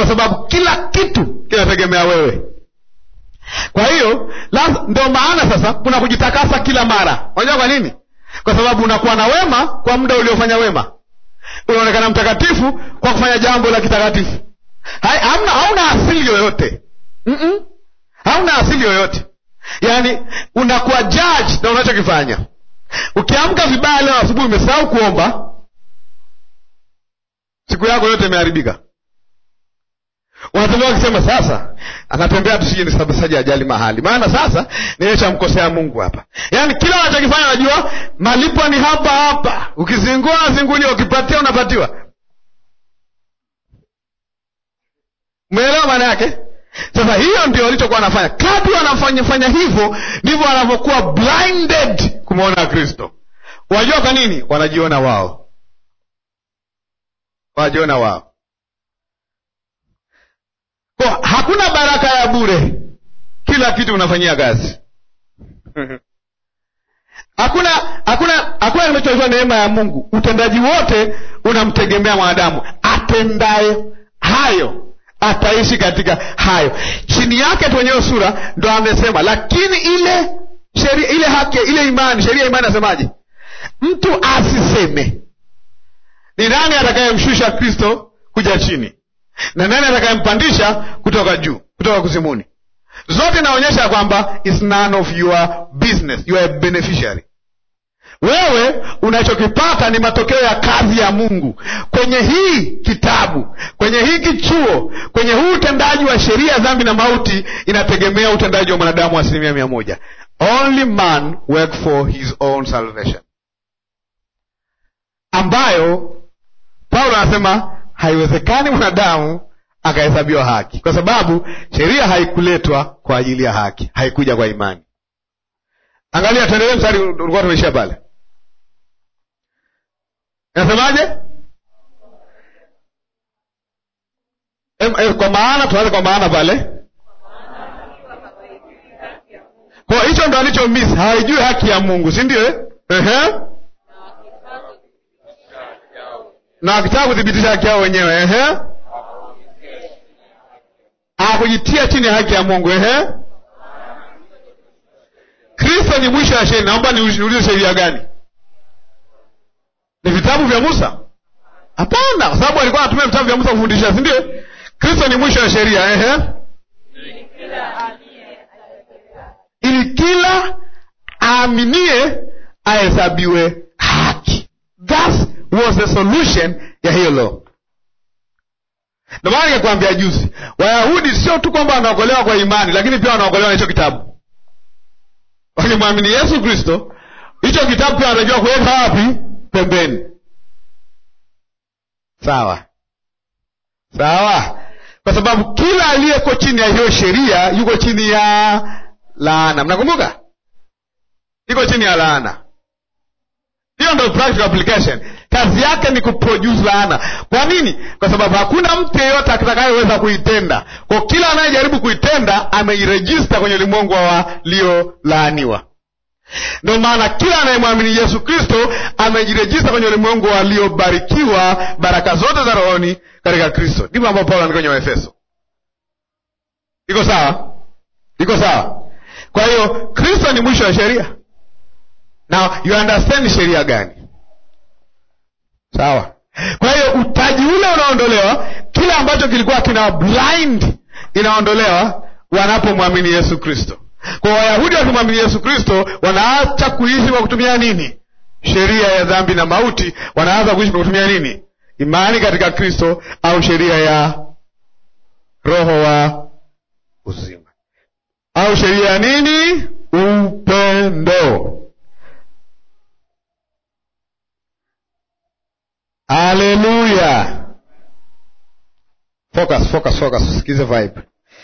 kwa sababu kila kitu kinategemea wewe kwa hiyo ndio maana sasa kuna kujitakasa kila mara unajua kwa nini kwa sababu unakuwa na wema kwa muda uliofanya wema unaonekana mtakatifu kwa kufanya jambo la kitakatifu hamna hauna asili yoyote Mm-mm. hauna asili yoyote yaani unakuwa judge na unachokifanya ukiamka vibaya leo asubuhi umesahau kuomba siku yako yote imeharibika wanatembea wakisema sasa anatembea tusije nisabasaji ajali mahali maana sasa nimeshamkosea mungu hapa yaani kila unachokifanya unajua malipo ni hapa hapa ukizingua unazinguliwa ukipatia unapatiwa umeelewa maana yake sasa hiyo ndio walichokuwa wanafanya kadri wanafanyafanya hivyo ndivyo wanavyokuwa blinded kumwona kristo wajua kwa nini wanajiona wao wanajiona wao kwa hakuna baraka ya bure kila kitu unafanyia kazi hakuna hakuna hakuna kinachoitwa neema ya mungu utendaji wote unamtegemea mwanadamu atendaye hayo ataishi katika hayo chini yake tu wenyewe sura ndo amesema lakini ile sheria ile haki ile imani sheria ya imani asemaje mtu asiseme ni nani atakayemshusha kristo kuja chini na nani atakayempandisha kutoka juu kutoka kuzimuni zote inaonyesha kwamba is none of your business you are a beneficiary wewe unachokipata ni matokeo ya kazi ya mungu kwenye hii kitabu kwenye hiki chuo kwenye huu utendaji wa sheria ya dhambi na mauti inategemea utendaji wa mwanadamu asilimia mia moja only man work for his own salvation ambayo paulo anasema haiwezekani mwanadamu akahesabiwa haki kwa sababu sheria haikuletwa kwa ajili ya haki haikuja kwa imani angalia tuendelee mstari ulikuwa tumeishia pale nasemaje kwa maana tuanze kwa maana pale kwa hicho ndo alicho miss hawaijui haki ya mungu si ndio eh? uh-huh. na wakitaka kuthibitisha haki yao wenyewe ehe akujitia chini ya haki ya mungu ehe kristo ni mwisho wa sheria naomba niulize sheria gani ni vitabu vya musa hapana kwa sababu alikuwa anatumia vitabu vya musa kufundisha si ndio kristo ni mwisho wa sheria ehe ili kila aaminie ahesabiwe haki That was the solution ya hiyo law ndio maana nikakwambia juzi wayahudi sio tu kwamba wanaokolewa kwa imani lakini pia wanaokolewa na hicho kitabu wakimwamini yesu kristo hicho kitabu pia wanatakiwa kuweka wapi pembeni sawa sawa kwa sababu kila aliyeko chini ya hiyo sheria yuko chini ya laana mnakumbuka iko chini ya laana hiyo ndo practical application kazi yake ni kuproduce laana kwa nini kwa sababu hakuna mtu yeyote atakayeweza kuitenda kwa kila anayejaribu kuitenda ameirejista kwenye ulimwengu wa waliolaaniwa ndio maana kila anayemwamini yesu kristo amejirejista kwenye ulimwengu waliobarikiwa baraka zote za rohoni katika kristo ndivyo ambao paulo andika kwenye waefeso iko sawa iko sawa kwa hiyo kristo ni mwisho wa sheria now you understand sheria gani sawa kwa hiyo utaji ule unaondolewa kile ambacho kilikuwa kina blind inaondolewa wanapomwamini yesu kristo kwa wayahudi wakimwamini yesu kristo wanaacha kuishi kwa kutumia nini sheria ya dhambi na mauti wanaanza kuishi kwa kutumia nini imani katika kristo au sheria ya roho wa uzima au sheria ya nini upendo haleluya focus focus focus usikize vibe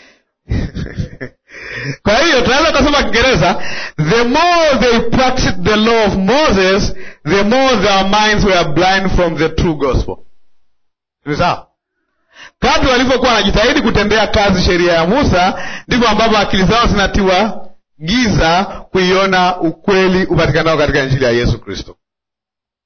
kwa hiyo tunaweza kusema kiingereza the more they practiced the law of moses the more their minds were blind from the true gospel ni sawa kadri walivyokuwa wanajitahidi kutendea kazi sheria ya musa ndivyo ambavyo akili zao zinatiwa giza kuiona ukweli upatikanao katika injili ya yesu kristo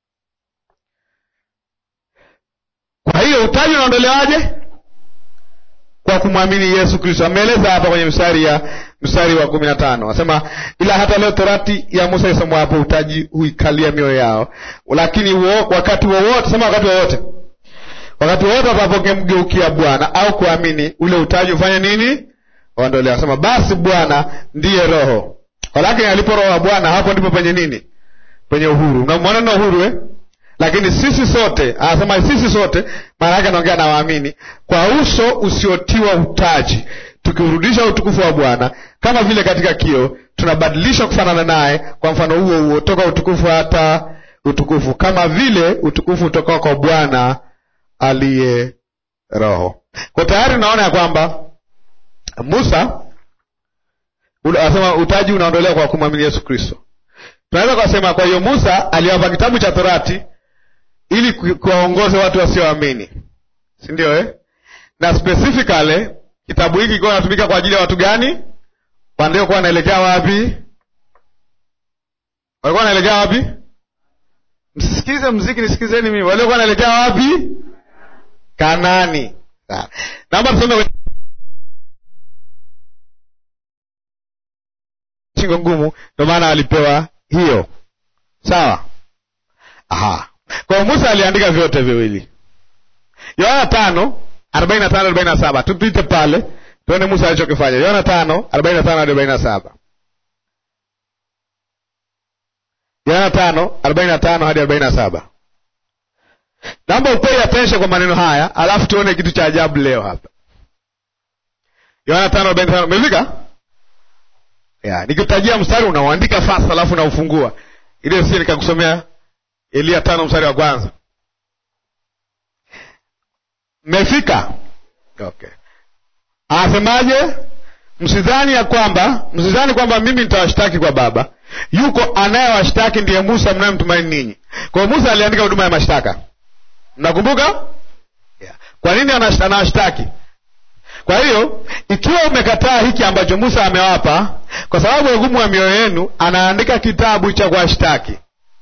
kwa hiyo utaji unaondolewaje kwa kumwamini Yesu Kristo. Ameeleza hapa kwenye mstari ya mstari wa kumi na tano asema, ila hata leo torati ya Musa isomwa hapo, utaji huikalia mioyo yao, lakini wo, wakati wowote sema, wakati wowote wakati wowote watapokemgeukia Bwana au kuamini, ule utaji ufanye nini? Waondolewa. Asema basi Bwana ndiye Roho, walakini alipo Roho wa Bwana, hapo ndipo penye nini? Penye uhuru. Unamwona na uhuru eh? Lakini sisi sote, anasema sisi sote, maana yake anaongea na waamini, kwa uso usiotiwa utaji, tukiurudisha utukufu wa Bwana kama vile katika kio, tunabadilisha kufanana naye kwa mfano huo huo, toka utukufu hata utukufu, kama vile utukufu utokao kwa Bwana aliye Roho. Kwa tayari unaona ya kwamba Musa anasema utaji unaondolewa kwa kumwamini Yesu Kristo. Tunaweza kusema kwa hiyo Musa aliwapa kitabu cha Torati ili kuwaongoze watu wasioamini, si ndio eh? Na specifically kitabu hiki kilikuwa kinatumika kwa ajili ya watu gani? Waliokuwa wanaelekea wapi? Walikuwa wanaelekea wapi? Msisikize mziki, nisikizeni mimi. Waliokuwa wanaelekea wapi? Kanani. Naomba tusome shingo ngumu, ndio maana alipewa hiyo. Sawa. Aha. Kwa Musa aliandika vyote viwili. Yohana tano arobaini na tano arobaini na saba tupite pale tuone Musa alichokifanya. Yohana tano arobaini na tano hadi arobaini na saba Yohana tano arobaini na tano hadi arobaini na saba Naomba upei attention kwa maneno haya, alafu tuone kitu cha ajabu leo hapa. Yohana tano arobaini na tano umefika? Yeah, nikitajia mstari unauandika fast, alafu unaufungua ili sisi nikakusomea Elia tano mstari wa kwanza. Mmefika? Okay. Anasemaje? Msidhani ya kwamba msidhani kwamba mimi nitawashtaki kwa Baba. Yuko anayewashtaki ndiye Musa mnayemtumaini ninyi. Kwa hiyo Musa aliandika huduma ya mashtaka, mnakumbuka? Yeah. Kwa nini anawashtaki? Kwa hiyo ikiwa umekataa hiki ambacho Musa amewapa kwa sababu ya ugumu wa mioyo yenu, anaandika kitabu cha kuwashtaki.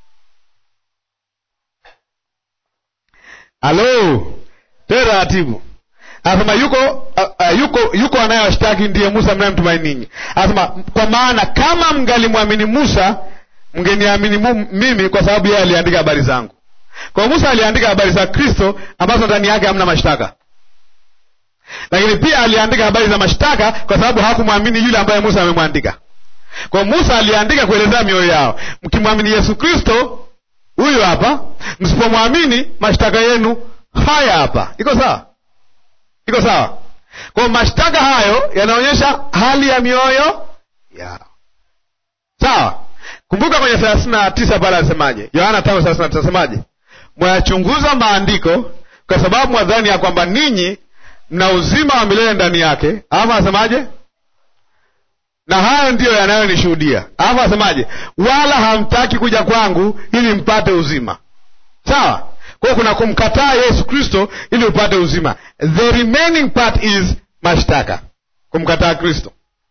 Halo, tena taratibu. Anasema yuko uh, uh, yuko yuko anayewashtaki ndiye Musa mnayemtumaini ninyi. Anasema kwa maana kama mngalimwamini Musa mngeniamini mimi, kwa sababu yeye aliandika habari zangu. Kwa Musa aliandika habari za Kristo ambazo ndani yake hamna mashtaka, lakini pia aliandika habari za mashtaka kwa sababu hawakumwamini yule ambaye Musa amemwandika. Kwa Musa aliandika kuelezea mioyo yao, mkimwamini Yesu Kristo huyu hapa, msipomwamini mashtaka yenu haya hapa. Iko sawa? Iko sawa? Kwa mashtaka hayo yanaonyesha hali ya mioyo yao. Sawa? Kumbuka kwenye thelathini na tisa pale alisemaje? Yohana tano thelathini na tisa asemaje? Mwayachunguza maandiko kwa sababu mwadhani ya kwamba ninyi mna uzima wa milele ndani yake. Alafu asemaje? na hayo ndiyo yanayonishuhudia. Alafu asemaje? wala hamtaki kuja kwangu ili mpate uzima. Sawa? Kwa hiyo kuna kumkataa Yesu Kristo ili upate uzima. The remaining part is mashtaka, kumkataa Kristo.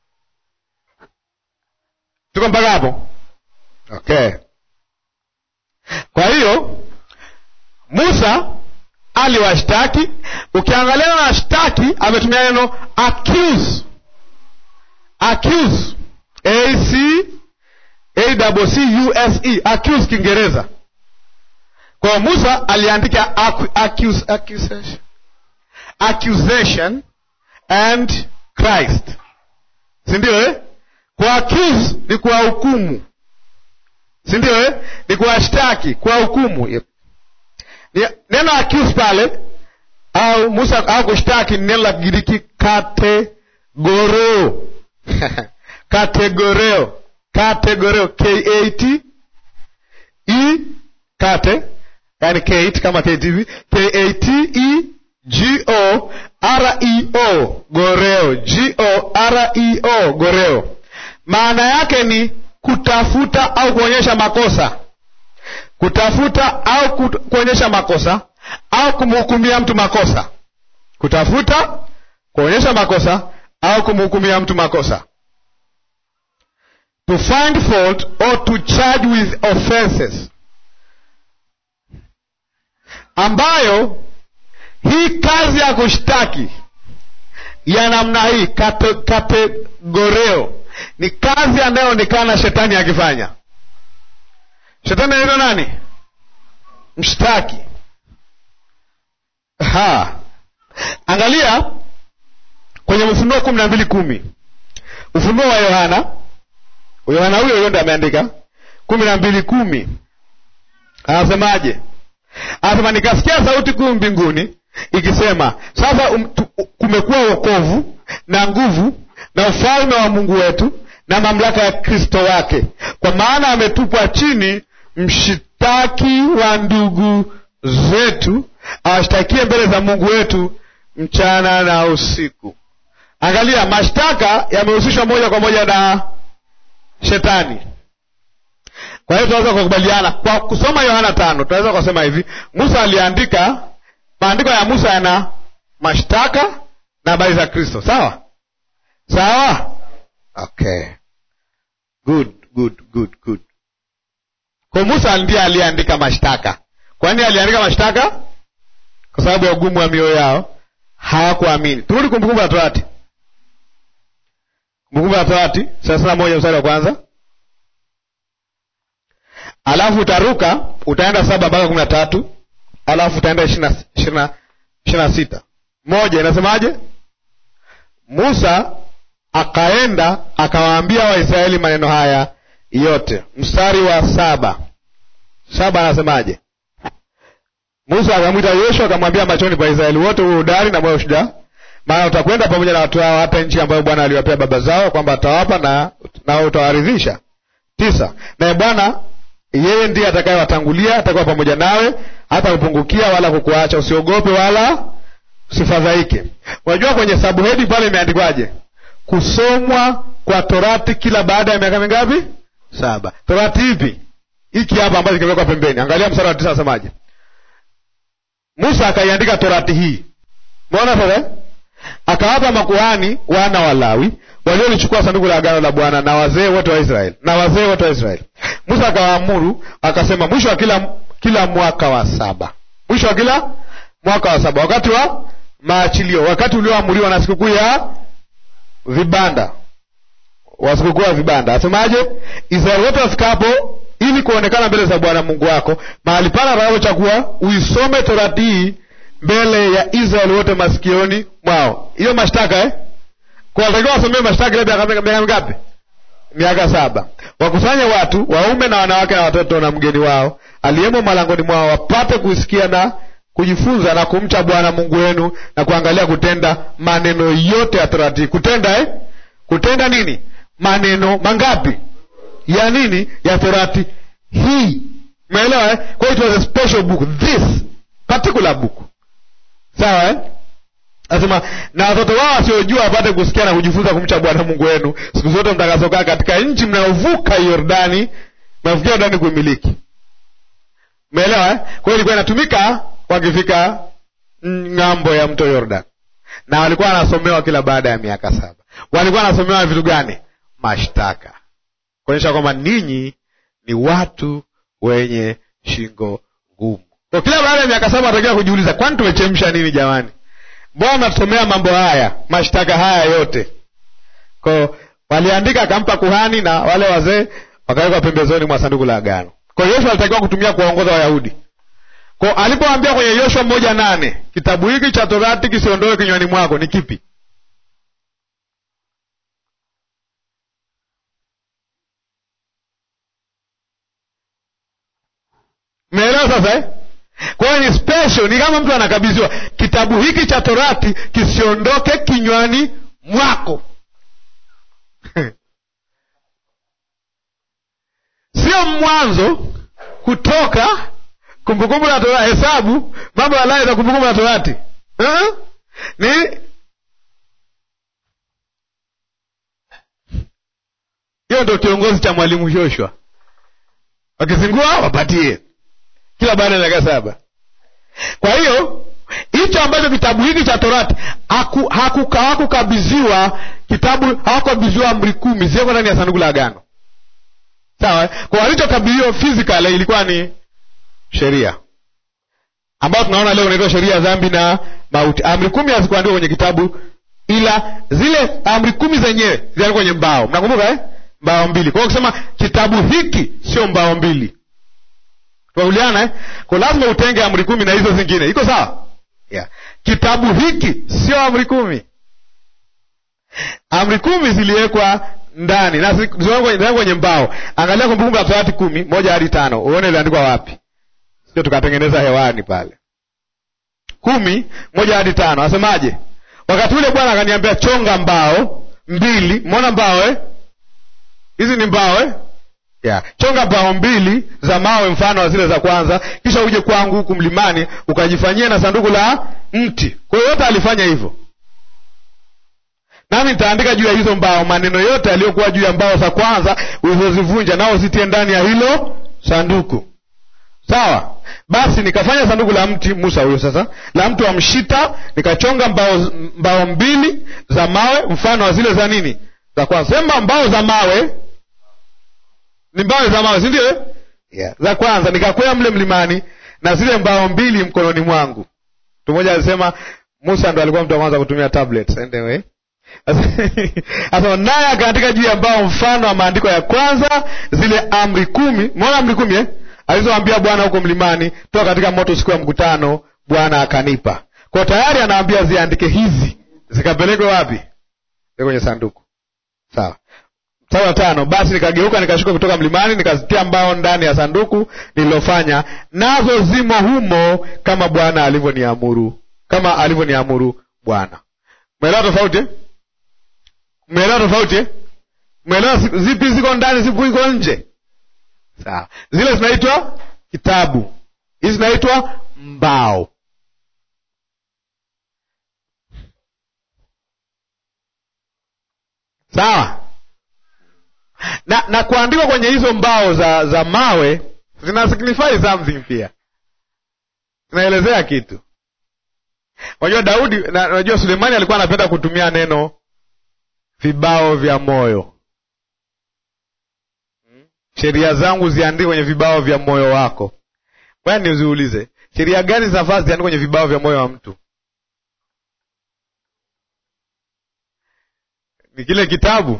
Tuko mpaka hapo? Okay. Kwa hiyo Musa aliwashtaki. Ukiangalia na washtaki, ametumia neno accuse accuse a c a double c u s e accuse Kiingereza. Kwa Musa aliandika accuse, accusation, accusation and Christ, si ndio eh? Kwa accuse ni kwa hukumu, si ndio eh? Ni kuwashtaki, kwa hukumu. Neno accuse pale au Musa au kushtaki ni neno la Kigiriki kategoro kategoreo kategoreo k a t e kate yani kate kama ktv k a t e g o r e o goreo g o r e o goreo maana yake ni kutafuta au kuonyesha makosa kutafuta au kuonyesha makosa au kumhukumia mtu makosa kutafuta kuonyesha makosa au kumhukumia mtu makosa to find fault or to charge with offenses ambayo hii kazi ya kushtaki ya namna hii kate, kategoreo ni kazi anayoonekana shetani akifanya shetani anaitwa nani mshtaki ha angalia kwenye ufunuo kumi na mbili kumi ufunuo wa yohana yohana huyo huyo ndo ameandika kumi na mbili kumi anasemaje anasema nikasikia sauti kuu mbinguni ikisema sasa um, tu, kumekuwa wokovu na nguvu na ufalme wa mungu wetu na mamlaka ya kristo wake kwa maana ametupwa chini mshitaki wa ndugu zetu awashtakie mbele za mungu wetu mchana na usiku angalia mashtaka yamehusishwa moja kwa moja na shetani kwa hiyo tunaweza kukubaliana kwa kusoma yohana tano tunaweza kusema hivi musa aliandika maandiko ya musa yana mashtaka na habari za kristo sawa sawa okay good good good good kwa musa ndiye aliyeandika mashtaka kwa nini aliandika mashtaka kwa sababu ya ugumu wa mioyo yao hawakuamini turudi kumbukumbu la torati kumbukumbu la torati thelathini na moja mstari wa kwanza alafu utaruka utaenda saba mpaka kumi na tatu alafu utaenda ishiri na sita moja inasemaje musa akaenda akawaambia waisraeli maneno haya yote mstari wa saba saba anasemaje musa akamwita yoshua akamwambia machoni pa israeli wote huo udari na moyo shujaa maana utakwenda pamoja na watu hao hata nchi ambayo bwana aliwapea baba zao kwamba atawapa na nao utawaridhisha tisa naye bwana yeye ndiye atakayewatangulia atakuwa pamoja nawe hata kupungukia wala kukuacha usiogope wala usifadhaike unajua kwenye sabuhedi pale imeandikwaje kusomwa kwa torati kila baada ya miaka mingapi saba torati ipi hiki hapa ambacho kimewekwa pembeni angalia msara wa tisa asemaje musa akaiandika torati hii umeona sasa akawapa makuhani wana wa lawi waliolichukua sanduku la agano la bwana na wazee wote wa israeli na wazee wote wa israeli musa akawaamuru akasema mwisho wa kila kila mwaka wa saba mwisho wa kila mwaka wa saba wakati wa maachilio wakati ulioamuriwa na sikukuu ya vibanda wa sikukuu ya vibanda asemaje israeli wote wafikapo ili kuonekana mbele za bwana mungu wako mahali pana atakapochagua uisome torati hii mbele ya israeli wote masikioni mwao hiyo mashtaka eh? kwa watakiwa wasomee mashtaka ile miaka miaka mingapi miaka saba wakusanye watu waume na wanawake na watoto na mgeni wao aliyemo malangoni mwao wapate kusikia na kujifunza na kumcha bwana mungu wenu na kuangalia kutenda maneno yote ya torati kutenda eh? kutenda nini maneno mangapi ya nini ya torati hii umeelewa eh? kwa hiyo it was a special book this particular book sawa eh? Nasema na watoto wao wasiojua wapate kusikia na kujifunza kumcha Bwana Mungu wenu siku zote mtakazokaa katika nchi mnayovuka Yordani, mnavukia Yordani kuimiliki. Umeelewa eh? Kwa hiyo ilikuwa inatumika wakifika ng'ambo ya mto Yordan, na walikuwa wanasomewa kila baada ya miaka saba. Walikuwa wanasomewa vitu gani? Mashtaka, kuonyesha kwamba ninyi ni watu wenye shingo ngumu. Kwa kila baada ya miaka saba watakiwa kujiuliza, kwani tumechemsha nini jamani? mbona natusomea mambo haya mashtaka haya yote ko waliandika akampa kuhani na wale wazee wakawekwa pembezoni mwa sanduku la agano kwa yoshua alitakiwa kutumia kuwaongoza wayahudi ko alipoambia kwenye yoshua moja nane kitabu hiki cha torati kisiondoe kinywani mwako ni kipi meelewa sasa eh? kwa hiyo ni special ni kama mtu anakabidhiwa kitabu hiki cha torati kisiondoke kinywani mwako sio mwanzo kutoka kumbukumbu la torati hesabu mambo ya lawi na kumbukumbu la torati uh-huh. ni hiyo ndo kiongozi cha mwalimu Joshua wakizingua wapatie kila baada ya miaka saba kwa hiyo hicho ambacho kitabu hiki cha torati hawakukabidhiwa kitabu hawakukabidhiwa amri kumi zioko ndani ya sanduku la agano sawa kwa walichokabidhiwa physical ilikuwa ni sheria ambayo tunaona leo inaitwa sheria ya dhambi na mauti amri kumi hazikuandikwa kwenye kitabu ila zile amri kumi zenyewe ziliandikwa kwenye mbao mnakumbuka eh? mbao mbili kwa hiyo ukisema kitabu hiki sio mbao mbili tunauliana eh? kwa lazima utenge amri kumi na hizo zingine iko sawa yeah. kitabu hiki sio amri kumi amri kumi ziliwekwa ndani na zi- ziliwekwa kwenye mbao angalia kumbukumbu la torati kumi moja hadi tano uone iliandikwa wapi sio tukatengeneza hewani pale kumi moja hadi tano asemaje wakati ule bwana akaniambia chonga mbao mbili mona mbao eh? hizi ni mbao eh? yeah. chonga mbao mbili za mawe mfano wa zile za kwanza kisha uje kwangu huku mlimani ukajifanyia na sanduku la mti kwa hiyo yote alifanya hivyo nami nitaandika juu ya hizo mbao maneno yote yaliyokuwa juu ya mbao za kwanza ulizozivunja nao zitie ndani ya hilo sanduku sawa basi nikafanya sanduku la mti musa huyo sasa la mti wa mshita nikachonga mbao, mbao mbili za mawe mfano wa zile za nini za kwanza sema mbao za mawe ni mbao za mawe sindio eh? yeah. za kwanza nikakwea mle mlimani na zile mbao mbili mkononi mwangu mtu mmoja alisema musa ndo alikuwa mtu wa kwanza kutumia tablets anyway Sasa naye akaandika juu ya mbao mfano wa maandiko ya kwanza zile amri kumi mona amri kumi eh? alizoambia bwana huko mlimani toka katika moto siku ya mkutano bwana akanipa kwa tayari anaambia ziandike hizi zikapelekwe wapi Zile kwenye sanduku sawa mstari wa tano basi nikageuka nikashuka kutoka mlimani nikazitia mbao ndani ya sanduku nililofanya nazo zimo humo kama bwana alivyoniamuru kama alivyoniamuru bwana umeelewa tofauti eh? umeelewa tofauti eh? umeelewa zi- zipi ziko ndani zipi ziko nje sawa zile zinaitwa kitabu hizi zinaitwa mbao sawa na na kuandikwa kwenye hizo mbao za za mawe zina signify something pia zinaelezea kitu unajua daudi na unajua sulemani alikuwa anapenda kutumia neno vibao vya moyo sheria zangu ziandike kwenye vibao vya moyo wako bwana niziulize sheria gani zinafaa ziandike kwenye vibao vya moyo wa mtu ni kile kitabu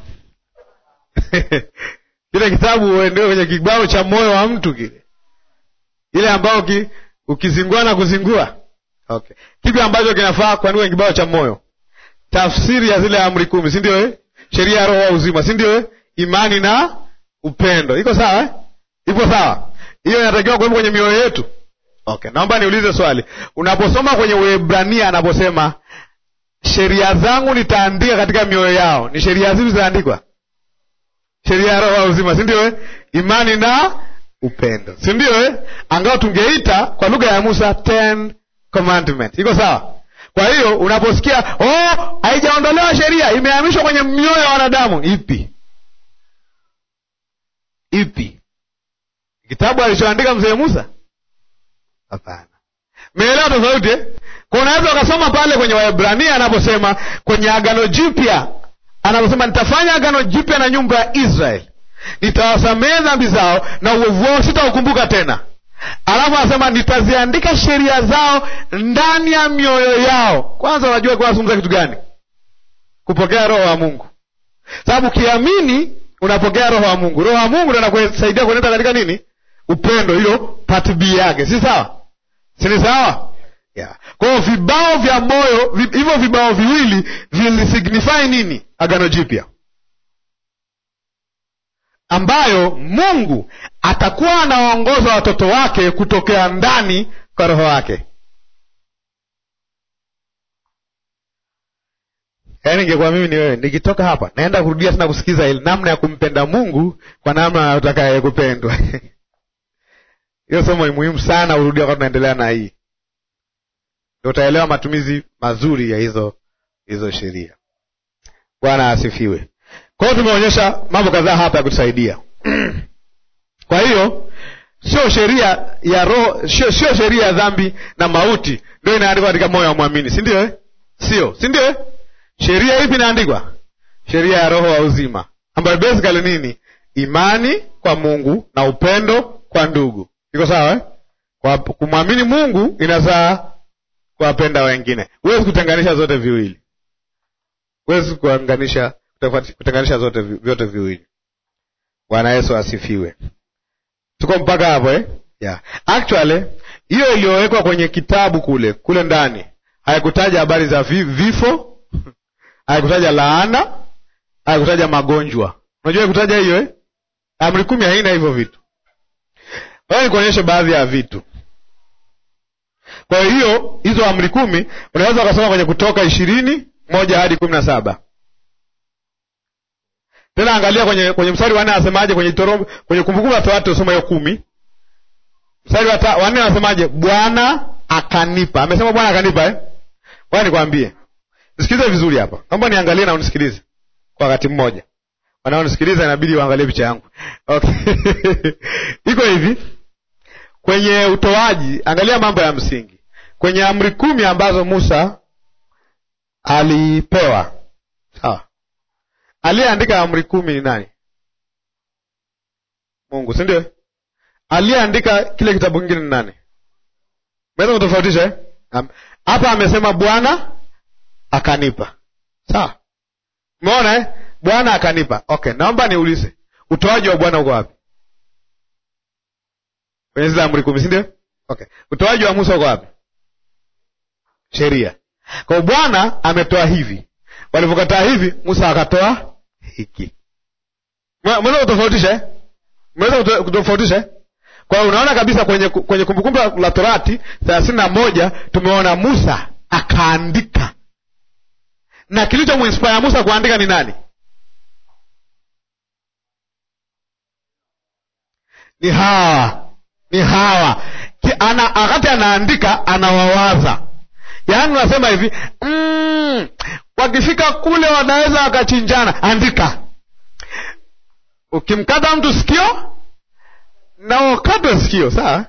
kile kitabu uendewe kwenye kibao cha moyo wa mtu kile ile ambao ki, ukizingua na kuzingua okay kipi ambacho kinafaa kuandikwa kwenye kibao cha moyo tafsiri ya zile amri kumi si ndio eh? sheria ya roho wa uzima si ndio eh? imani na upendo iko sawa eh? ipo sawa hiyo inatakiwa kuwepo kwenye mioyo yetu okay naomba niulize swali unaposoma kwenye uebrania anaposema sheria zangu nitaandika katika mioyo yao ni sheria zipi zinaandikwa sheria ya roho wa uzima si ndio eh? imani na upendo si ndio eh? angao tungeita kwa lugha ya musa ten commandment iko sawa kwa hiyo unaposikia oh haijaondolewa sheria imehamishwa kwenye mioyo ya wanadamu ipi ipi kitabu alichoandika mzee musa hapana meelewa tofauti eh? kwa unaweza ukasoma pale kwenye waebrania anaposema kwenye agano jipya anaposema nitafanya agano jipya na nyumba ya israeli nitawasamehe dhambi zao na uovu wao sitaukumbuka tena alafu anasema nitaziandika sheria zao ndani ya mioyo yao kwanza unajua kuwa nazungumza kitu gani kupokea roho wa mungu sababu ukiamini unapokea roho wa mungu roho wa mungu ndo anakusaidia kuenenda katika nini upendo hiyo part b yake si sawa sini sawa yeah. kwa hiyo vibao vya moyo vi- hivyo vibao viwili vilisignify nini agano jipya ambayo mungu atakuwa anawaongoza watoto wake kutokea ndani kwa roho wake yaani ingekuwa mimi ni wewe nikitoka hapa naenda kurudia tena kusikiza ile namna ya kumpenda mungu kwa namna atakaye kupendwa hiyo somo ni muhimu sana urudia wakati tunaendelea na hii Ndio utaelewa matumizi mazuri ya hizo hizo sheria bwana asifiwe kwa hiyo tumeonyesha mambo kadhaa hapa ya kutusaidia kwa hiyo sio sheria ya roho sio sio sheria ya dhambi na mauti ndio inaandikwa katika moyo wa mwamini si ndio eh? sio si ndio eh? sheria ipi inaandikwa sheria ya roho wa uzima ambayo basically nini imani kwa mungu na upendo kwa ndugu iko sawa eh? kwa kumwamini mungu inazaa kuwapenda wengine huwezi kutenganisha zote viwili huwezi kuanganisha kutenganisha zote vyote viwili. Bwana Yesu asifiwe. Tuko mpaka hapo eh? Yeah. Actually hiyo iliyowekwa kwenye kitabu kule kule ndani haikutaja habari za vi, vifo haikutaja laana, haikutaja magonjwa. Unajua kutaja hiyo eh? Amri kumi haina hivyo vitu. Wewe nikuonyeshe baadhi ya vitu. Kwa hiyo hizo amri kumi unaweza ukasoma kwenye Kutoka ishirini moja hadi kumi na saba. Tena angalia kwenye kwenye mstari wa nne anasemaje? Kwenye Torombo, kwenye Kumbukumbu la Torati usoma hiyo kumi, mstari wa nne anasemaje? Bwana akanipa. Amesema Bwana akanipa eh? Bwana nikwambie, nisikilize vizuri hapa, naomba niangalie na unisikilize kwa wakati mmoja. Wanaonisikiliza inabidi waangalie picha yangu okay. iko hivi kwenye utoaji, angalia mambo ya msingi kwenye amri kumi ambazo Musa alipewa. Sawa, aliyeandika amri kumi ni nani? Mungu, si ndio? Aliyeandika kile kitabu kingine ni nani? Meweza kutofautisha eh? Hapa amesema Bwana akanipa. Sawa, umeona eh? Bwana akanipa. Okay, naomba niulize, utoaji wa Bwana uko wapi? Kwenye zile amri kumi, si ndio? Okay, utoaji wa Musa uko wapi? Sheria. Kwa hiyo Bwana ametoa hivi, walivyokataa hivi, Musa akatoa hiki. Mweza kutofautisha eh? Mweza kutofautisha eh? Kwa hiyo unaona kabisa kwenye kwenye Kumbukumbu la Torati thelathini na moja tumeona Musa akaandika, na kilichomuinspire Musa kuandika ni nani? Ni hawa, ni hawa. Ana, wakati anaandika anawawaza, yaani unasema hivi mm, wakifika kule wanaweza wakachinjana. Andika, ukimkata mtu sikio na ukatwe sikio, sawa?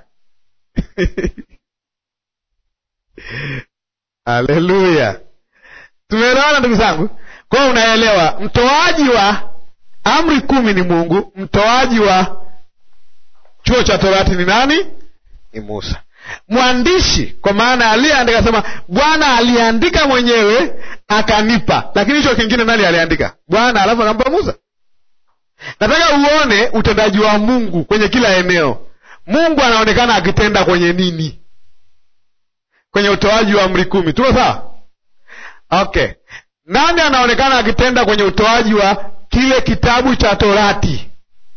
Haleluya, tumeelewana ndugu zangu? Kwa hiyo unaelewa, mtoaji wa amri kumi ni Mungu, mtoaji wa chuo cha Torati ni nani? Ni Musa. Mwandishi kwa maana aliyeandika, sema Bwana aliandika mwenyewe akanipa, lakini hicho kingine nani aliandika? Bwana, alafu akampa Musa. Nataka uone utendaji wa Mungu kwenye kila eneo. Mungu anaonekana akitenda kwenye nini? Kwenye utoaji wa amri kumi. Tuko sawa? Okay, nani anaonekana akitenda kwenye utoaji wa kile kitabu cha Torati?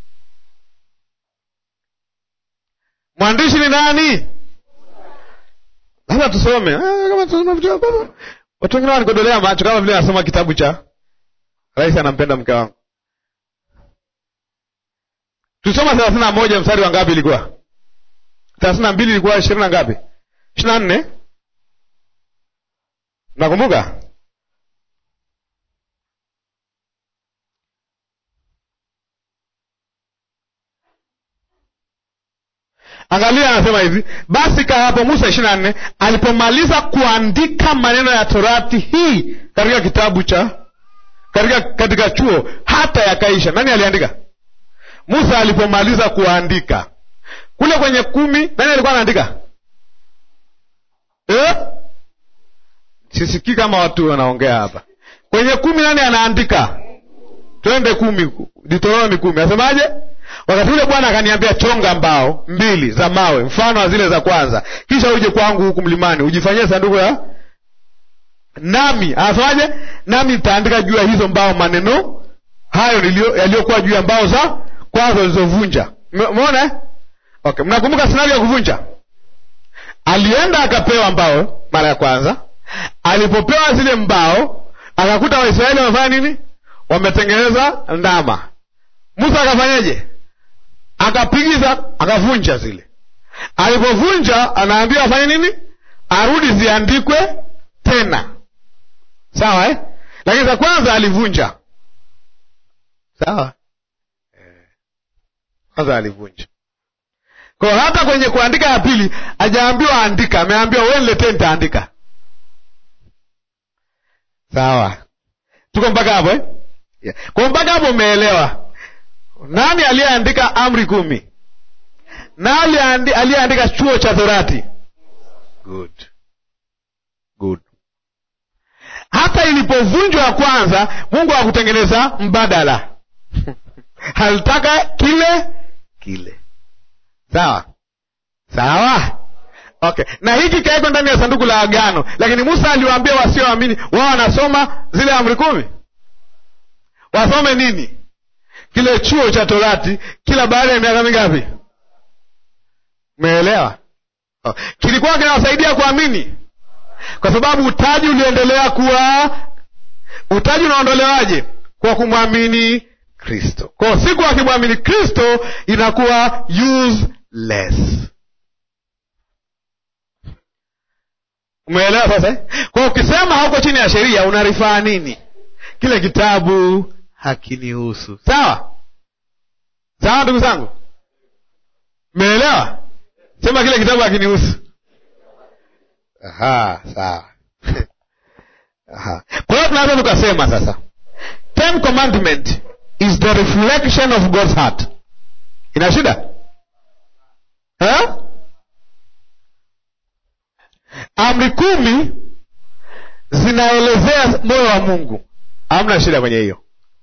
Mwandishi ni nani? Labda tusome watu wengine wanikodolea macho kama vile nasoma kitabu cha Rais anampenda mke wangu. Tulisoma thelathini na moja mstari wa ngapi? Ilikuwa thelathini na mbili ilikuwa ishirini na ngapi? ishirini na nne Nakumbuka Angalia, anasema hivi: basi kawapo Musa ishirini na nne alipomaliza kuandika maneno ya torati hii katika kitabu cha katika, katika chuo hata yakaisha. Nani aliandika? Musa alipomaliza kuandika kule kwenye kumi, nani alikuwa anaandika eh? Sisikii kama watu wanaongea hapa. Kwenye kumi nani anaandika? Twende kumi, Deuteronomi kumi, asemaje? Wakati ule Bwana akaniambia, chonga mbao mbili za mawe mfano wa zile za kwanza, kisha uje kwangu huku mlimani, ujifanyie sanduku ya nami. Anasemaje? Nami nitaandika juu ya hizo mbao maneno hayo yaliyokuwa juu ya mbao za kwanza ulizovunja. Umeona eh? Okay, mnakumbuka sinario ya kuvunja? Alienda akapewa mbao mara ya kwanza. Alipopewa zile mbao, akakuta Waisraeli wamefanya nini? Wametengeneza ndama. Musa akafanyeje? Akapigiza, akavunja zile. Alipovunja, anaambiwa afanye nini? Arudi ziandikwe tena, sawa eh? Lakini za kwanza alivunja, sawa kwanza alivunja. Kwa hata kwenye kuandika ya pili hajaambiwa andika, ameambiwa wewe niletee, nitaandika. Sawa, tuko mpaka hapo eh? Yeah. Kwa mpaka hapo umeelewa nani aliyeandika amri kumi? Nani aliyeandika chuo cha Torati? Good. Good. hata ilipovunjwa ya kwanza mungu hakutengeneza mbadala alitaka kile kile sawa sawa okay na hiki kawekwa ndani ya sanduku la agano lakini musa aliwaambia wasioamini wao wanasoma zile amri kumi wasome nini kile chuo cha torati kila baada ya miaka mingapi umeelewa oh. kilikuwa kinawasaidia kuamini kwa sababu utaji uliendelea kuwa utaji unaondolewaje kwa kumwamini kristo kwao siku akimwamini kristo inakuwa useless umeelewa sasa eh? kwa ukisema hauko chini ya sheria unarifaa nini kile kitabu hakinihusu sawa sawa ndugu zangu meelewa sema kile kitabu hakinihusu Aha, sawa Aha. kwa hiyo tunaweza tukasema sasa ten commandment is the reflection of god's heart ina shida ha? amri kumi zinaelezea moyo wa mungu hamna shida kwenye hiyo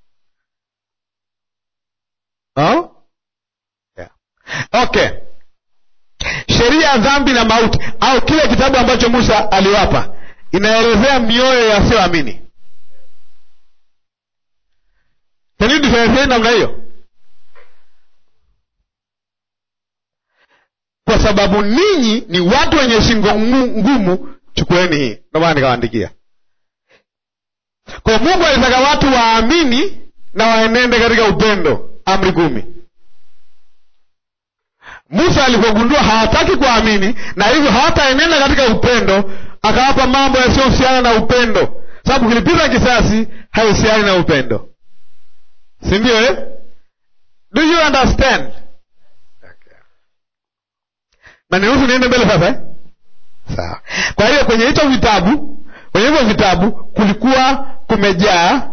huh? yeah. okay sheria ya dhambi na mauti au kile kitabu ambacho musa aliwapa inaelezea mioyo yasiyoamini kanidifferentiate namna hiyo kwa sababu ninyi ni watu wenye shingo ngu- ngumu chukueni hii ndio maana nikawaandikia kwa mungu alitaka watu waamini na waenende katika upendo amri kumi musa alipogundua hawataki kuamini na hivyo hawataenenda katika upendo akawapa mambo yasiyohusiana na upendo sababu kilipita kisasi haihusiani na upendo si ndio eh? do you understand na niruhusu niende mbele sasa eh? sawa kwa hiyo kwenye hicho vitabu kwenye hivyo vitabu kulikuwa kumejaa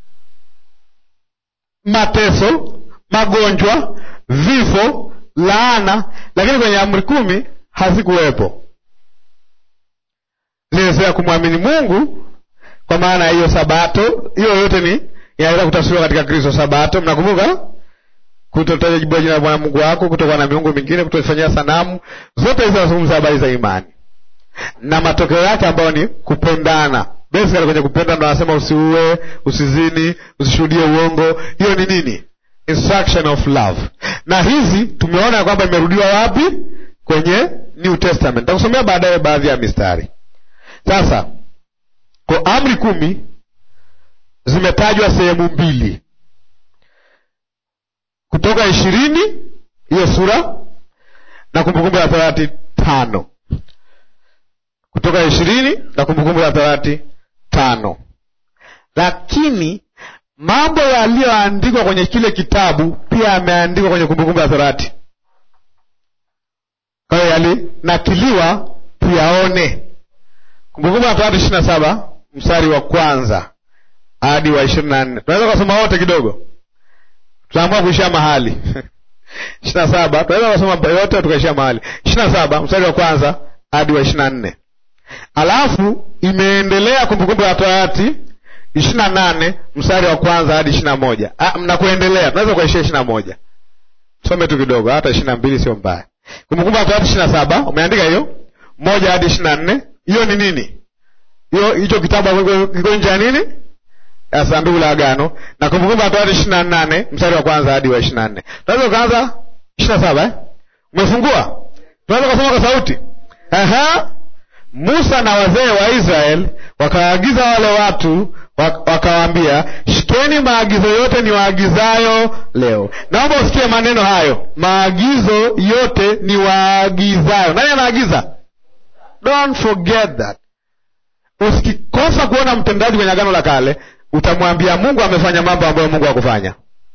mateso magonjwa vifo laana lakini kwenye amri kumi hazikuwepo zinaelezea kumwamini mungu kwa maana ya hiyo sabato hiyo yote ni inaweza kutafsiriwa katika kristo sabato mnakumbuka kutotaja jibua jina la bwana mungu wako kutokuwa na miungu mingine kutoifanyia sanamu zote hizo zinazungumza habari za imani na matokeo yake ambayo ni kupendana basically kwenye kupenda ndo anasema usiue usizini usishuhudie uongo hiyo ni nini instruction of love na hizi tumeona ya kwamba imerudiwa wapi kwenye new testament takusomea baadaye baadhi ya mistari sasa kwa amri kumi zimetajwa sehemu mbili kutoka ishirini hiyo sura na kumbukumbu la torati tano kutoka ishirini na kumbukumbu la torati tano lakini mambo yaliyoandikwa kwenye kile kitabu pia yameandikwa kwenye kumbukumbu la torati kwa hiyo yalinakiliwa tuyaone kumbukumbu la torati ishiri na saba mstari wa kwanza hadi wa ishirini na nne tunaweza kusoma wote kidogo tunaamua kuishia mahali ishiri na saba tunaweza kusoma yote tukaishia mahali ishiri na saba mstari wa kwanza hadi wa ishiri na nne alafu imeendelea kumbukumbu la torati ishiri na nane mstari wa kwanza hadi ishiri na moja na kuendelea tunaweza kuishia ishiri na moja some tu kidogo hata ishiri na mbili sio mbaya kumbukumbu la torati ishiri na saba umeandika hiyo moja hadi ishiri na nne hiyo ni nini hiyo hicho kitabu kiko nje ya nini ya sanduku la agano na kumbukumbu la torati ishiri na nane mstari wa kwanza hadi wa ishiri na nne tunaweza ukaanza ishiri na saba eh? umefungua tunaweza ukasoma kwa sauti Aha. musa na wazee wa israeli wakawaagiza wale watu wakawaambia shikeni maagizo yote ni waagizayo leo naomba usikie maneno hayo maagizo yote ni waagizayo nani anaagiza don't forget that usikikosa kuona mtendaji kwenye agano la kale utamwambia mungu amefanya mambo ambayo mungu hakufanya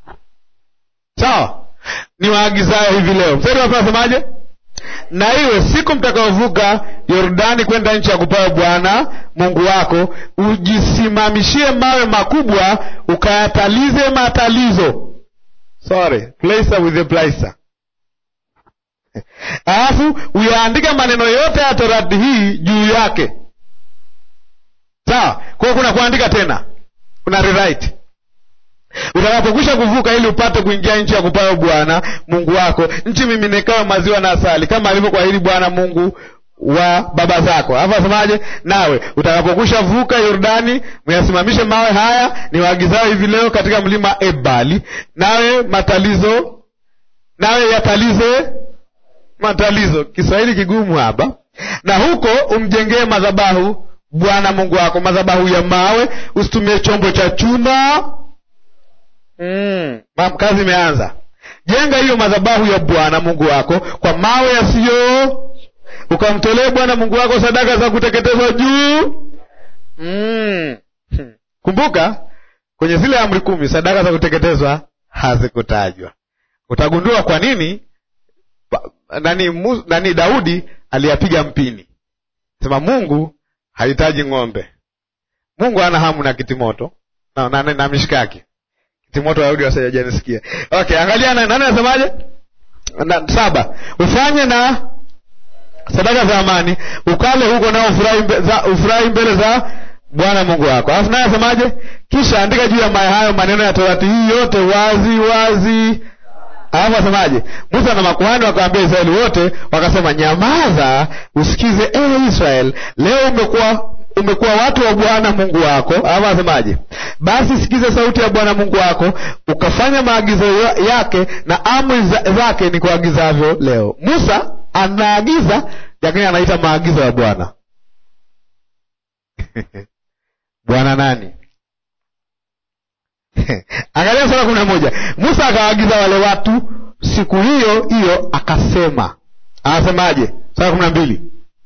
sawa ni waagizayo hivi leo mstari wapi nasemaje na iwe siku mtakaovuka yordani kwenda nchi ya kupawa bwana mungu wako ujisimamishie mawe makubwa ukayatalize matalizo sorry placer with a placer alafu uyaandike maneno yote ya torati hii juu yake sawa kwa hiyo kuna kuandika tena kuna rewrite utakapokwisha kuvuka ili upate kuingia nchi ya kupayo bwana mungu wako nchi miminekayo maziwa na asali kama alivyokuahidi bwana mungu wa baba zako alafu asemaje nawe utakapokwisha vuka yordani myasimamishe mawe haya ni waagizao hivi leo katika mlima ebali nawe matalizo nawe yatalize matalizo kiswahili kigumu hapa na huko umjengee madhabahu bwana mungu wako madhabahu ya mawe usitumie chombo cha chuma mm. ma- kazi imeanza jenga hiyo madhabahu ya bwana mungu wako kwa mawe yasiyo ukamtolee bwana mungu wako sadaka za kuteketezwa juu mm. kumbuka kwenye zile amri kumi sadaka za kuteketezwa hazikutajwa utagundua kwa nini ba- nani, mu, nani daudi aliyapiga mpini sema mungu hahitaji ng'ombe mungu ana hamu na kitimoto na, na, na, na mishikaki kitimoto daudi wasajanisikia okay angalia na- nani anasemaje na, saba ufanye na sadaka za amani ukale huko nao ufurahi mbe, za, ufurahi mbele za bwana mungu wako alafu naye asemaje kisha andika juu ya maya hayo maneno ya torati hii yote wazi wazi alafu asemaje musa na makuhani wakawambia israeli wote wakasema nyamaza usikize ewe israel leo umekuwa umekuwa watu wa bwana mungu wako alafu asemaje basi sikize sauti ya bwana mungu wako ukafanya maagizo ya- yake na amri za- zake ni kuagizavyo leo musa anaagiza lakini anaita maagizo ya bwana bwana nani angalia sura kumi na moja musa akawaagiza wale watu siku hiyo hiyo akasema anasemaje sura kumi na mbili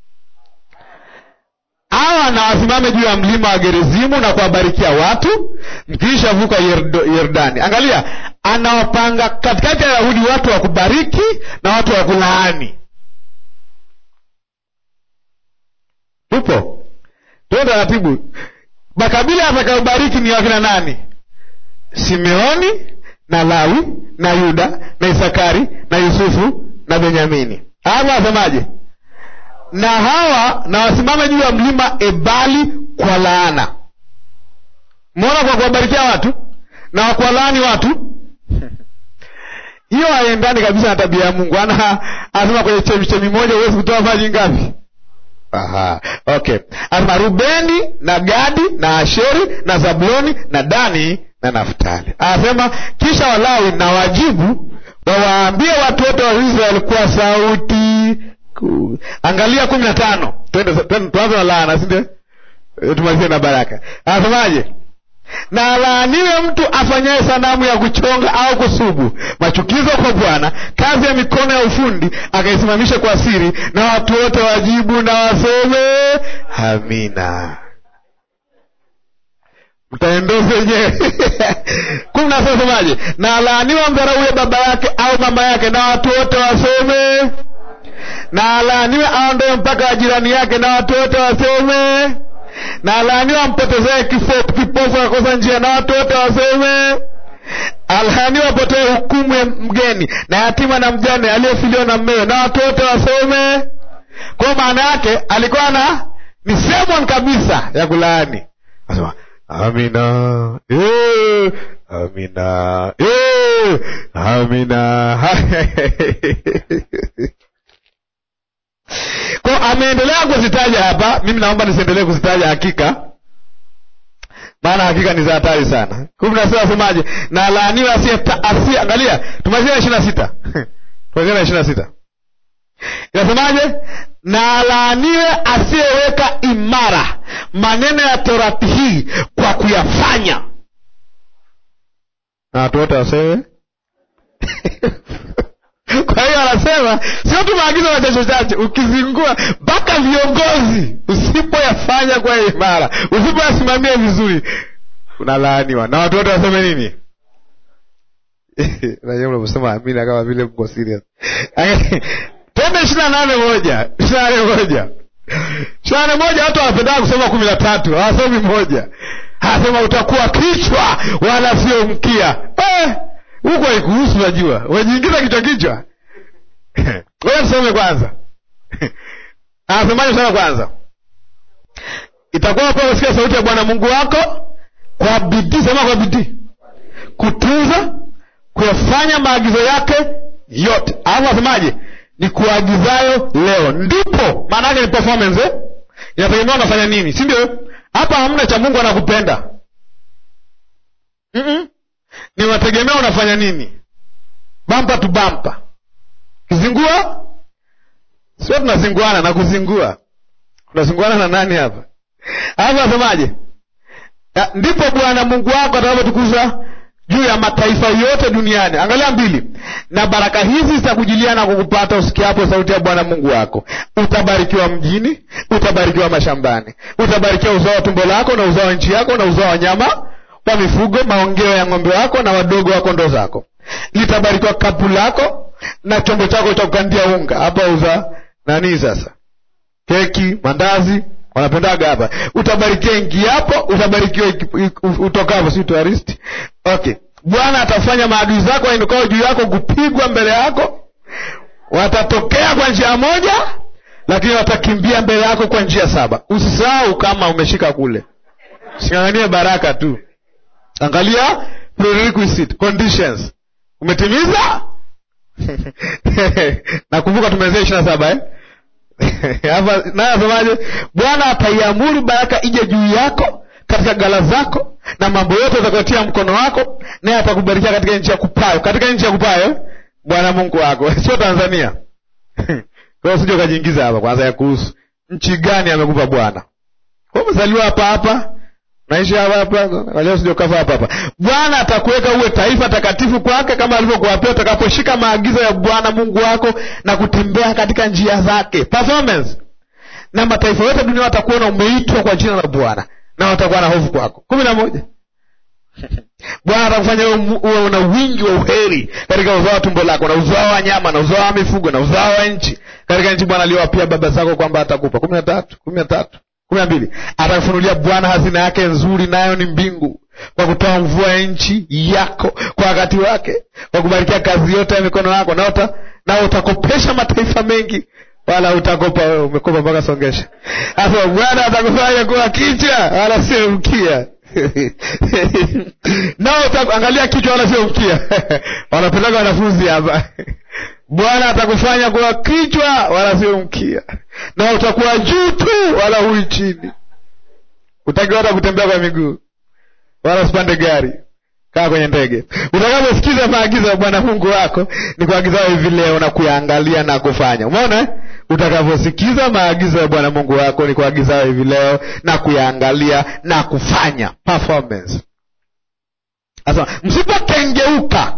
hawa na wasimame juu ya mlima wa gerizimu na kuwabarikia watu mkiisha vuka Yerdo- yordani angalia anawapanga katikati ya yahudi watu wa kubariki na watu wa kulaani tupo tuo taratibu makabila atakayobariki ni wakina nani simeoni na lawi na yuda na isakari na yusufu na benyamini hapa asemaje na hawa na wasimame juu ya mlima ebali kwa laana mona kwa kuwabarikia watu na kuwalaani watu hiyo haiendani kabisa na tabia ya mungu ana anasema kwenye chemichemi moja huwezi kutoa maji ngapi Aha, okay. Asema Rubeni na Gadi na Asheri na Zabuloni na Dani na Naftali. Anasema kisha Walawi na wajibu wawaambie watu wote wa Israeli kwa sauti kuu. Angalia kumi na tano. Twende twende- tuanze na laana, si ndio? Eh, Tumalizie na baraka. Anasemaje? na alaaniwe mtu afanyaye sanamu ya kuchonga au kusubu machukizo kwa bwana kazi ya mikono ya ufundi akaisimamisha kwa siri na watu wote wajibu na waseme amina mtaendoza wenyewe kumi na sita semaje na alaaniwa mdharauye baba yake au mama yake na watu wote waseme na alaaniwe aondoe mpaka wa jirani yake na watu wote waseme na alaaniwa ampotezee kifo kipofu akakosa njia na watu wote waseme alaaniwa apotee hukumu ya mgeni na yatima na mjane aliyefiliwa na mmewe na watu wote waseme kwa maana yake alikuwa na ni sermon kabisa ya kulaani asema amina eh, amina eh, amina kwa ameendelea kuzitaja hapa mimi naomba nisiendelee kuzitaja hakika maana hakika ni za hatari sana kumi na sita asemaje na laaniwe asiye asiye angalia tumalizia na ishiri na sita tumalizia na ishiri na sita inasemaje na laaniwe asiyeweka imara maneno ya torati hii kwa kuyafanya na watu wote waseme kwa hiyo anasema sio tu maagizo machache chache ukizingua mpaka viongozi usipoyafanya kwa imara usipoyasimamia vizuri unalaaniwa na watu wote waseme nini najua mnavyosema amina kama vile mko serious twende ishiri na nane moja ishiri na nane moja ishiri na nane moja watu wanapendaka kusoma kumi na tatu hawasomi moja anasema utakuwa kichwa wala sio mkia eh, huko haikuhusu najua wajiingiza kichwa kichwa wewe tusome kwanza anasemaje tusome kwanza itakuwa kwa kusikia sauti ya bwana mungu wako kwa bidii sema kwa bidii kutunza kuyafanya maagizo yake yote alafu asemaje ni kuagizayo leo ndipo maana yake ni performance eh? inategemea unafanya nini si ndio hapa hamna cha mungu anakupenda Mm-mm. ni unategemea unafanya nini bampa tu bampa kizingua sio tunazinguana na kuzingua unazinguana na nani hapa alafu asemaje Ya, ndipo bwana mungu wako atakapotukuza juu ya mataifa yote duniani angalia mbili na baraka hizi zitakujilia na kukupata usikiapo sauti ya bwana mungu wako utabarikiwa mjini utabarikiwa mashambani utabarikiwa uzao wa tumbo lako na uzao wa nchi yako na uzao wa nyama wa mifugo maongeo ya ng'ombe wako na wadogo wa kondoo zako litabarikiwa kapu lako na chombo chako cha kukandia unga hapa uza nani sasa keki mandazi wanapendaga hapa utabarikiwa ingiapo utabarikiwa iki- iki- utokapo si touristi okay bwana atafanya maadui zako wainukao juu yako kupigwa mbele yako watatokea kwa njia moja lakini watakimbia mbele yako kwa njia saba usisahau kama umeshika kule singanganie baraka tu angalia prerequisite conditions umetimiza nakumbuka tumezea ishiri na saba eh? hapa naye asemaje bwana ataiamuru baraka ije juu yako katika gala zako na mambo yote utakayotia mkono wako naye atakubarikia katika nchi ya kupayo katika nchi ya kupayo bwana mungu wako sio tanzania kwa hiyo sija ukajiingiza hapa kwanza ya kuhusu nchi gani amekupa bwana Wewe umezaliwa hapa hapa naishi hapa hapa walio sija ukafa hapa hapa bwana atakuweka uwe taifa takatifu kwake kama alivyokuwapia utakaposhika maagizo ya bwana mungu wako na kutembea katika njia zake performance na mataifa yote dunia watakuona umeitwa kwa jina la bwana na watakuwa na hofu kwako kumi na moja bwana atakufanya uwe mu- uwe una wingi wa uheri katika uzao wa tumbo lako na uzao wa nyama na uzao wa mifugo na uzao wa nchi katika nchi bwana aliyowapia baba zako kwamba atakupa kumi na tatu kumi na tatu kumi na mbili atakufunulia bwana hazina yake nzuri nayo ni mbingu kwa kutoa mvua ya nchi yako kwa wakati wake kwa kubarikia kazi yote ya mikono yako na, uta, na utakopesha mataifa mengi wala utakopa wewe umekopa mpaka songesha sasa bwana atakufanya kuwa kichwa wala sio mkia nao uta- angalia kichwa wala sio mkia wanapeleka wanafunzi hapa bwana atakufanya kuwa kichwa wala sio mkia na utakuwa juu tu wala hui chini utakiwa hata kutembea kwa miguu wala usipande gari kaa kwenye ndege utakaposikiza maagizo ya bwana mungu wako ni kuagizao hivi leo na kuyaangalia na kufanya umeona eh? utakaposikiza maagizo ya bwana mungu wako ni kuagizao hivi leo na kuyaangalia na kufanya performance sasa msipokengeuka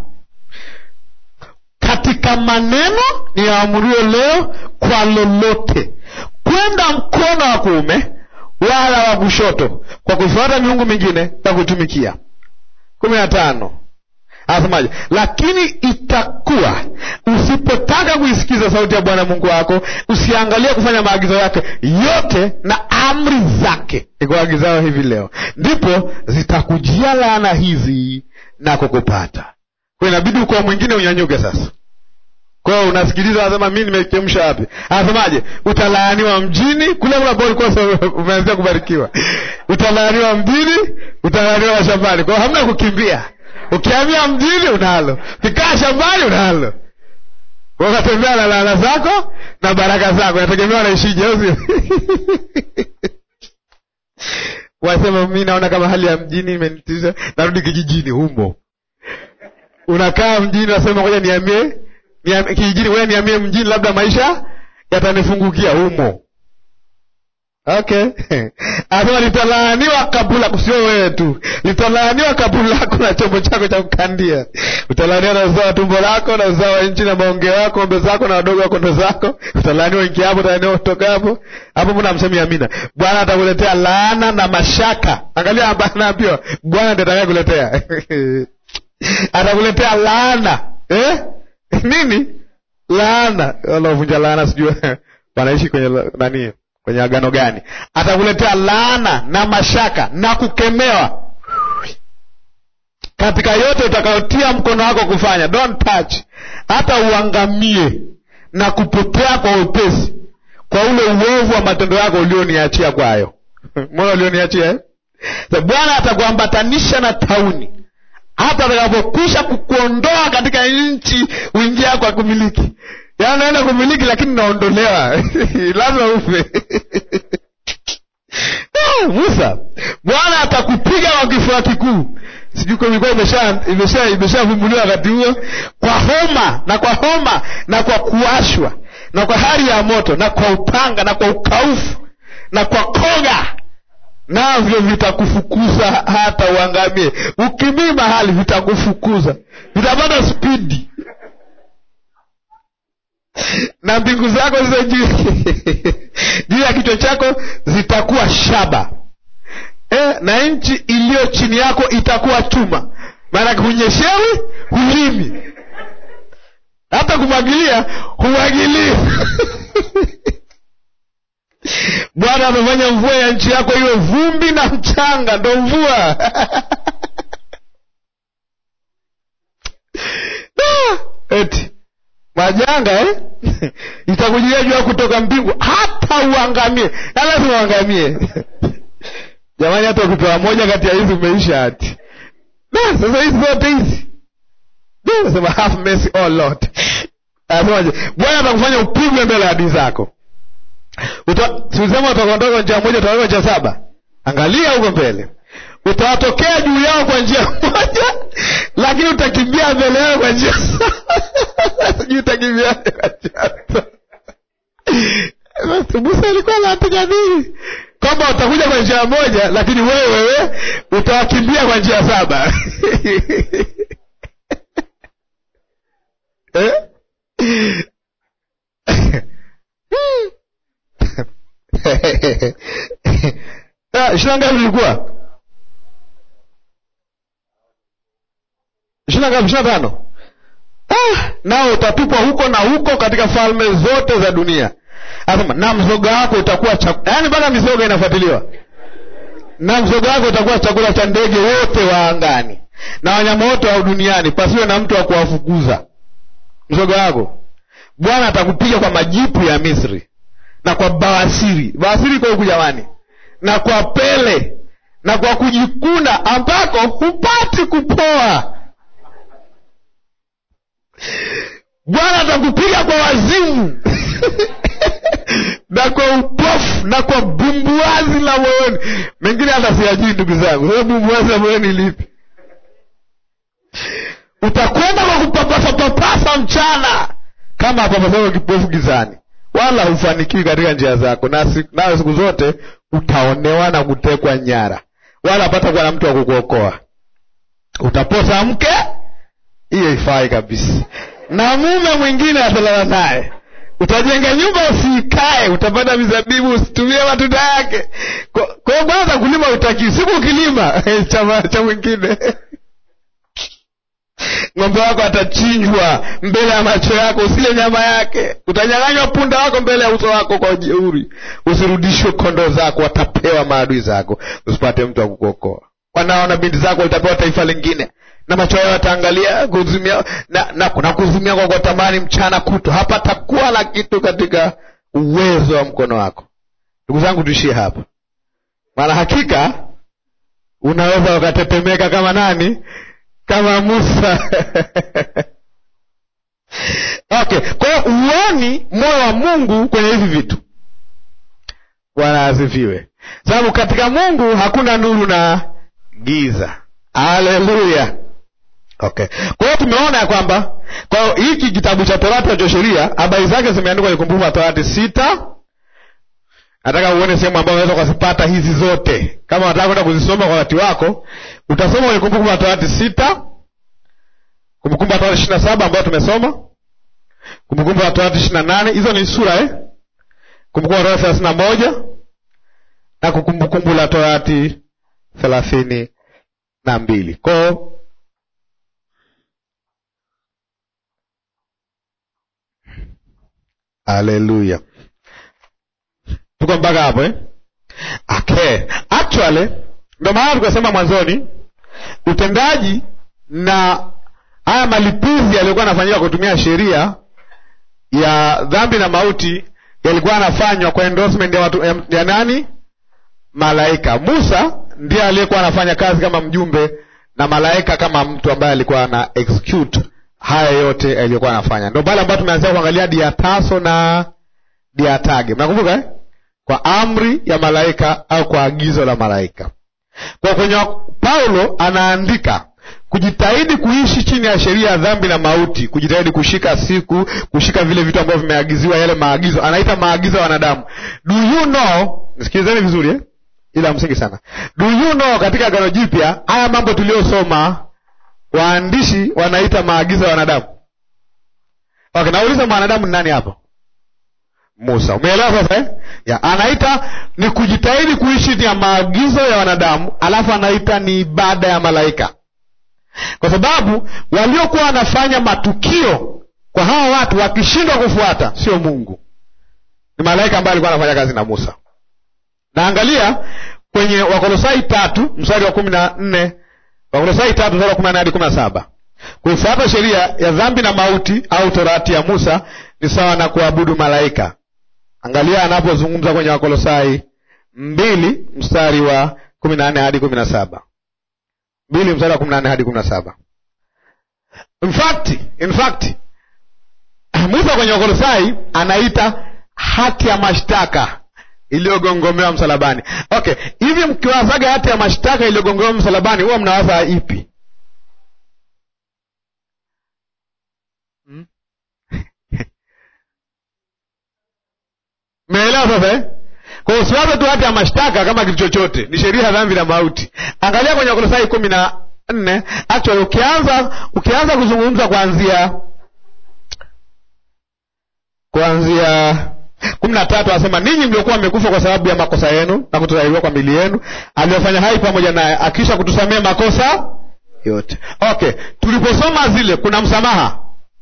katika maneno niyoamurio leo kwa lolote kwenda mkono wa kuume wala wa kushoto kwa kufuata miungu mingine na kuitumikia kumi na tano anasemaje lakini itakuwa usipotaka kuisikiza sauti ya bwana mungu wako usiangalie kufanya maagizo yake yote na amri zake ikuagizao hivi leo ndipo zitakujia laana hizi na kukupata kwa inabidi ukoa mwingine unyanyuke sasa kwao unasikiliza anasema mi nimechemsha wapi anasemaje utalaaniwa mjini kule kule ambao ulikuwa sasa umeanzia kubarikiwa utalaaniwa mjini utalaaniwa shambani kwao hamna kukimbia ukihamia mjini unalo ukikaa shambani unalo Kwa ukatembea na laana zako na baraka zako nategemea unaishije au sio wasema mi naona kama hali ya mjini imenitisha narudi kijijini humo unakaa mjini nasema ngoja niamie niamie- kijijini ngoja niamie mjini labda maisha yatanifungukia humo okay anasema litalaaniwa kapu lako sio wewe tu litalaaniwa kapu lako na chombo chako cha kukandia utalaaniwa na uzao wa tumbo lako na uzao wa nchi na maongeo yako ng'ombe zako na wadogo wa kondo zako utalaaniwa ingiapo utalaaniwa utokapo hapo mbona msemi amina bwana atakuletea laana na mashaka angalia hapa anaambiwa bwana ndiye atakaye kuletea atakuletea laana eh? nini laana wanaovunja laana sijui wanaishi kwenye la- nani kwenye agano gani atakuletea laana na mashaka na kukemewa katika yote utakayotia mkono wako kufanya don't touch hata uangamie na kupotea kwa wepesi kwa ule uovu wa matendo yako ulioniachia kwayo moyo ulioniachia eh? so, bwana atakuambatanisha na tauni hata atakapokwisha kukuondoa katika nchi uingia kwa kumiliki yaani naenda kumiliki lakini naondolewa lazima ufe Ah, musa bwana atakupiga kwa kifua kikuu sijui kama ilikuwa imesha imesha imeshavumbuliwa wakati huo kwa homa na kwa homa na kwa kuwashwa na kwa hali ya moto na kwa upanga na kwa ukaufu na kwa koga navyo vitakufukuza hata uangamie ukimii mahali vitakufukuza vitapata spidi na mbingu zako zizo juu juu ya kichwa chako zitakuwa shaba e, na nchi iliyo chini yako itakuwa chuma maanake hunyeshewi hulimi hata kumwagilia humwagilii bwana amefanya mvua ya nchi yako iwe vumbi na mchanga ndo mvua Ah, eti majanga eh? itakujilia jua kutoka mbingu hata uangamie na lazima uangamie jamani hata ukipewa moja kati ya hizi umeisha hati na sasa hizi zote hizi nasema have mercy oh lord anasemaje bwana atakufanya upigwe mbele ya adui zako siusema utakondoka njia moja utaweka njia saba angalia huko mbele utawatokea juu yao kwa njia moja lakini utakimbia mbele yao kwa njia saba sijui utakimbia kwa njia saba musa alikuwa napigadhiri kwamba utakuja kwa njia moja lakini wewe wewe utawakimbia kwa njia saba eh? ishina ngapi vilikuwa ishina ngapi ishina tano ah, nao utatupwa huko na huko katika falme zote za dunia anasema na mzoga wako utakuwa chakula yaani mpaka mizoga inafuatiliwa na mzoga wako utakuwa chakula cha ndege wote wa angani na wanyama wote wa duniani pasiwe na mtu wa kuwafukuza mzoga wako bwana atakupiga kwa majipu ya misri na kwa bawasiri bawasiri kwa huku jamani na kwa pele na kwa kujikuna ambako hupati kupoa bwana atakupiga kwa wazimu na kwa upofu na kwa bumbuazi la moyoni mengine hata siyajui ndugu zangu sasa bumbuazi la moyoni lipi utakwenda kwa kupapasapapasa mchana kama apapasavyo kipofu gizani wala hufanikiwi katika njia zako nawe na siku zote utaonewa na kutekwa nyara wala apata kuwa na mtu wa kukuokoa utaposa mke hiyo ifai kabisa na mume mwingine atalala naye utajenga nyumba usiikae utapata mizabibu usitumie matunda yake kwa hiyo kwanza kulima utakii siku ukilima cha mwingine ng'ombe wako atachinjwa mbele ya macho yako usile nyama yake utanyang'anywa punda wako mbele ya uso wako kwa ujeuri usirudishwe kondoo zako watapewa maadui zako usipate mtu wa kukuokoa wanaona binti zako litapewa taifa lingine na macho yao yataangalia kuzumia na, na, na kuzumia kwa kwa tamani mchana kuto hapatakuwa na kitu katika uwezo wa mkono wako ndugu zangu tuishie hapa maana hakika unaweza ukatetemeka kama nani kama musa okay kwa hiyo uoni moyo wa mungu kwenye hivi vitu bwana asifiwe sababu katika mungu hakuna nuru na giza haleluya okay kwa hiyo tumeona ya kwamba kwa hiyo hiki kitabu cha torati cha sheria habari zake zimeandikwa kwenye kumbukumbu la torati sita nataka uone sehemu ambayo unaweza ukazipata hizi zote kama unataka kwenda kuzisoma kwa wakati wako utasoma kwenye kumbukumbu la torati sita kumbukumbu la torati ishiri na saba ambayo tumesoma kumbukumbu la torati ishiri na nane hizo ni sura eh? kumbukumbu la torati thelathini na moja na kumbukumbu la torati thelathini na mbili kwao haleluya tuko mpaka hapo eh? okay actually ndo maana tukasema mwanzoni utendaji na haya malipizi yaliyokuwa yanafanyika kutumia sheria ya dhambi na mauti yalikuwa yanafanywa kwa endorsement ya, watu, ya, ya nani malaika. Musa ndiye aliyekuwa anafanya kazi kama mjumbe na malaika kama mtu ambaye alikuwa ana execute haya yote aliyokuwa anafanya. Ndio pale ambapo tumeanzia kuangalia diataso na diatage, mnakumbuka eh? Kwa amri ya malaika au kwa agizo la malaika. Kwa kwenye Paulo anaandika kujitahidi kuishi chini ya sheria ya dhambi na mauti, kujitahidi kushika siku, kushika vile vitu ambavyo vimeagiziwa, yale maagizo, anaita maagizo ya wanadamu. Do you know, sikilizeni vizuri eh? ila msingi sana. Do you know, katika Agano Jipya haya mambo tuliyosoma waandishi wanaita maagizo ya wanadamu. Okay, nauliza mwanadamu ni nani hapo? Musa. Umeelewa sasa eh? Ya, anaita ni kujitahidi kuishi ni ya maagizo ya wanadamu, alafu anaita ni ibada ya malaika, kwa sababu waliokuwa wanafanya matukio kwa hawa watu wakishindwa kufuata sio Mungu, ni malaika ambaye alikuwa anafanya kazi na Musa. Naangalia kwenye Wakolosai tatu mstari wa kumi na nne Wakolosai tatu mstari wa kumi na nne hadi kumi na saba kuifuata sheria ya dhambi na mauti au torati ya Musa ni sawa na kuabudu malaika. Angalia anapozungumza kwenye Wakolosai mbili mstari wa kumi na nne hadi kumi na saba mbili mstari wa kumi na nne hadi kumi na saba In fact, in fact Musa kwenye Wakolosai anaita hati ya mashtaka iliyogongomewa msalabani. Okay, hivi mkiwazaga hati ya mashtaka iliyogongomewa msalabani, huwa mnawaza ipi? Mmeelewa sasa eh? Kwa hiyo usiwaze tu hati ya mashtaka kama kitu chochote, ni sheria ya dhambi na mauti. Angalia kwenye Wakolosai kumi na nne actually, ukianza ukianza kuzungumza kuanzia kuanzia kumi na tatu anasema ninyi mliokuwa mmekufa kwa sababu ya makosa yenu na kutotahiriwa kwa mili yenu, aliyofanya hai pamoja naye, akisha kutusamea makosa yote. Okay, tuliposoma zile, kuna msamaha?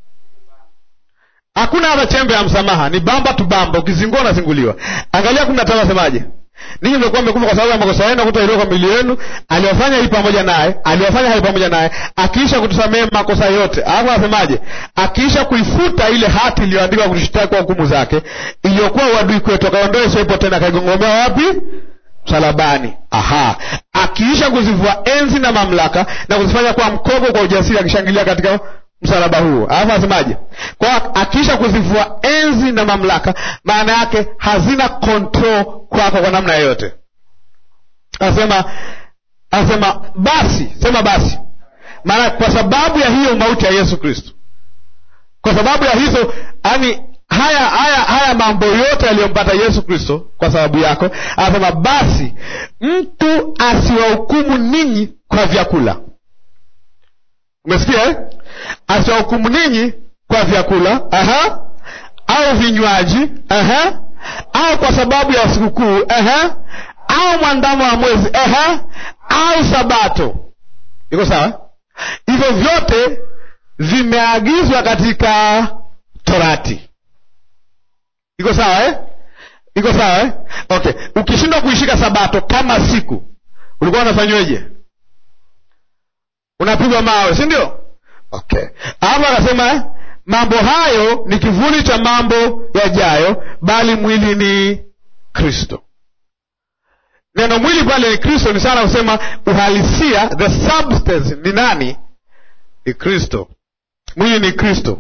Hakuna hata chembe ya msamaha, ni bamba tu bamba, ukizingua unazinguliwa. Angalia kumi na tano anasemaje? Ninyi mliokuwa mmekufa kwa sababu ya makosa yenu na kutotahiriwa kwa mili yenu, aliyofanya hai pamoja naye, aliyofanya hai pamoja naye, akiisha kutusamea makosa yote. Alafu anasemaje? Akiisha kuifuta ile hati iliyoandikwa kutushtaki kwa hukumu zake, iliyokuwa uadui kwetu, akaondoa isiwepo tena, akaigongomea wapi? Msalabani. Aha, akiisha kuzivua enzi na mamlaka na kuzifanya kwa mkogo kwa ujasiri, akishangilia katika msalaba huo. Alafu anasemaje? Kwa akiisha kuzivua enzi na mamlaka, maana yake hazina control kwako kwa namna yoyote. Anasema anasema basi, sema basi, maana kwa sababu ya hiyo mauti ya Yesu Kristo, kwa sababu ya hizo, yani haya haya haya mambo yote yaliyompata Yesu Kristo kwa sababu yako, anasema basi mtu asiwahukumu ninyi kwa vyakula. Umesikia eh? Asiwahukumu ninyi kwa vyakula, aha, au vinywaji, aha, au kwa sababu ya sikukuu, aha, au mwandamo wa mwezi, aha, au sabato. Iko sawa? Hivyo vyote vimeagizwa katika Torati. Iko sawa eh? Iko sawa eh? Okay, ukishindwa kuishika sabato kama siku, ulikuwa unafanyweje? Unapigwa mawe, si ndio? Okay, hapo akasema mambo hayo ni kivuli cha mambo yajayo, bali mwili ni Kristo. Neno mwili pale ni Kristo, ni sana kusema uhalisia, the substance ni nani? Ni Kristo. Mwili ni Kristo.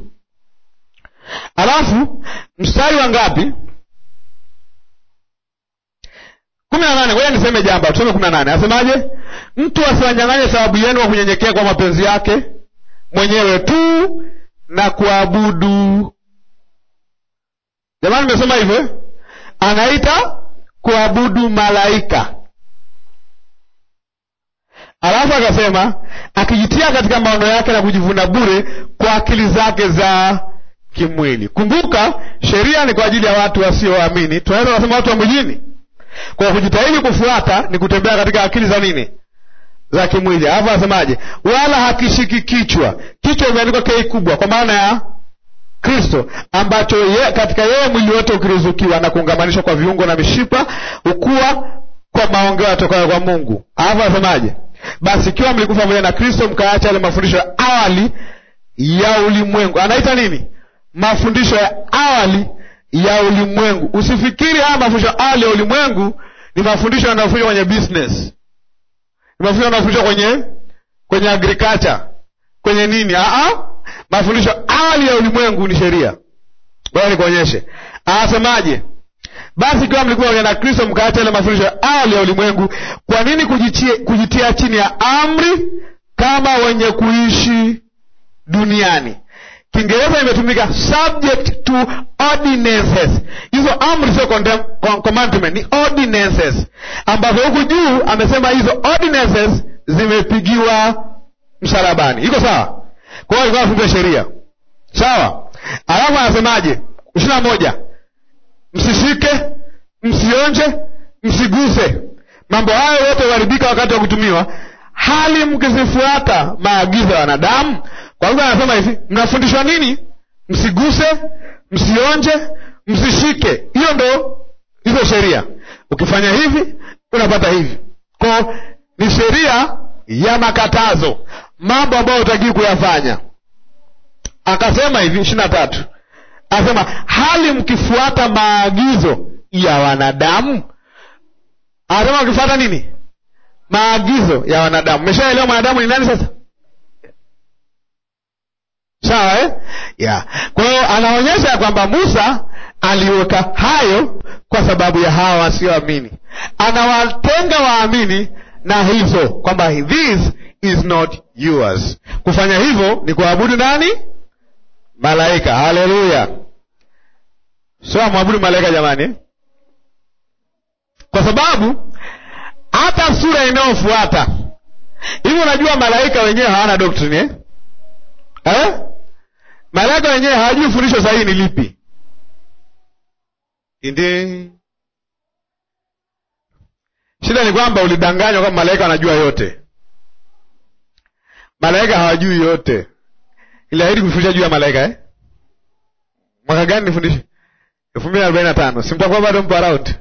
Alafu mstari wa ngapi? kumi na nane. Ngoja niseme jambo, tusome kumi na nane. Asemaje? Mtu asiwanyang'anye sababu yenu kwa kunyenyekea kwa mapenzi yake mwenyewe tu na kuabudu. Jamani, nimesoma hivyo, anaita kuabudu malaika. Alafu akasema akijitia katika maono yake na kujivuna bure kwa akili zake za kimwili. Kumbuka, sheria ni kwa ajili ya watu wasioamini, tunaweza kusema watu wa mjini. Kwa kujitahidi kufuata ni kutembea katika akili za nini? Za kimwili. Alafu anasemaje? Wala hakishiki kichwa. Kichwa imeandikwa kei kubwa, kwa maana ya Kristo, ambacho ye, katika yeye mwili wote ukiruzukiwa na kuungamanishwa kwa viungo na mishipa ukuwa kwa maongeo yatokayo kwa Mungu. Alafu anasemaje? Basi ikiwa mlikufa pamoja na Kristo, mkaacha yale mafundisho ya awali ya ulimwengu. Anaita nini? Mafundisho ya awali ya ulimwengu. Usifikiri haya mafundisho ya awali ya ulimwengu ni mafundisho yanayofundishwa kwenye business ni mafundisho yanayofundishwa kwenye kwenye agriculture kwenye nini Aa, mafundisho awali ya ulimwengu ni sheria baya nikuonyeshe anasemaje basi ikiwa mlikuwa pamoja na kristo mkaacha ile mafundisho ya awali ya ulimwengu kwa nini kujitia, kujitia chini ya amri kama wenye kuishi duniani kiingereza imetumika subject to ordinances hizo amri sio condem- com- commandment ni ordinances ambavyo huku juu amesema hizo ordinances zimepigiwa msalabani iko sawa kwa hiyo alikuwa anafunga sheria sawa alafu anasemaje ishiri na moja msishike msionje msiguse mambo hayo yote huharibika wakati wa kutumiwa hali mkizifuata maagizo ya wanadamu kwa lugha anasema hivi mnafundishwa nini msiguse msionje msishike hiyo ndo hizo sheria ukifanya hivi unapata hivi ko ni sheria ya makatazo mambo ambayo utakii kuyafanya akasema hivi ishiri na tatu anasema hali mkifuata maagizo ya wanadamu anasema mkifuata nini maagizo ya wanadamu meshaelewa mwanadamu ni nani sasa sawa eh? yeah. kwa hiyo anaonyesha ya kwamba musa aliweka hayo kwa sababu ya hawa wasioamini anawatenga waamini na hizo kwamba this is not yours kufanya hivyo ni kuabudu nani malaika haleluya sio amwabudu malaika jamani eh? kwa sababu hata sura inayofuata hivi unajua malaika wenyewe hawana doctrine eh? Eh? malaika wenyewe hawajui fundisho sahihi ni lipi ndi shida ni kwamba ulidanganywa kwamba malaika wanajua yote malaika hawajui yote iliahidi kufundisha juu ya malaika eh? mwaka gani nifundishe elfu mbili arobaini na tano simtakuwa bado mpo around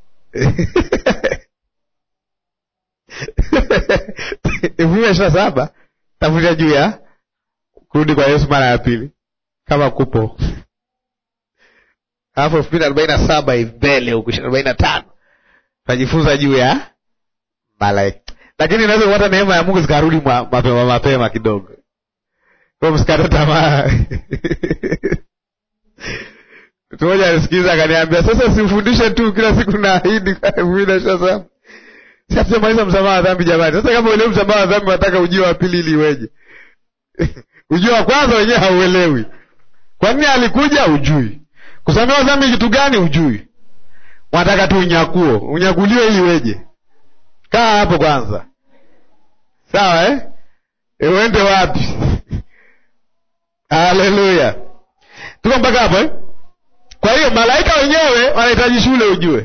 elfu mbili ishirini na saba tafundisha juu ya kurudi kwa yesu mara ya pili kama kupo alafu elfu mbili arobaini na saba mbele huku ishirini arobaini na tano tajifunza juu ya malaika lakini inaweza kupata neema ya mungu zikarudi mwa- mapema mapema kidogo kwa msikate tamaa mtu mmoja alisikiliza akaniambia sasa simfundishe tu kila siku naahidi kwa elfu mbili na ishirini na saba si hatujamaliza msamaha wa dhambi jamani sasa kama uelewi msamaha wa dhambi wataka ujio wa pili ili iweje ujio wa kwanza wenyewe hauelewi kwa nini alikuja ujui kusamehewa dhambi kitu gani ujui wanataka tu unyakuo unyakuliwe ili iweje kaa hapo kwanza sawa eh? E, uende wapi haleluya tuko mpaka hapo eh? kwa hiyo malaika wenyewe wanahitaji shule ujue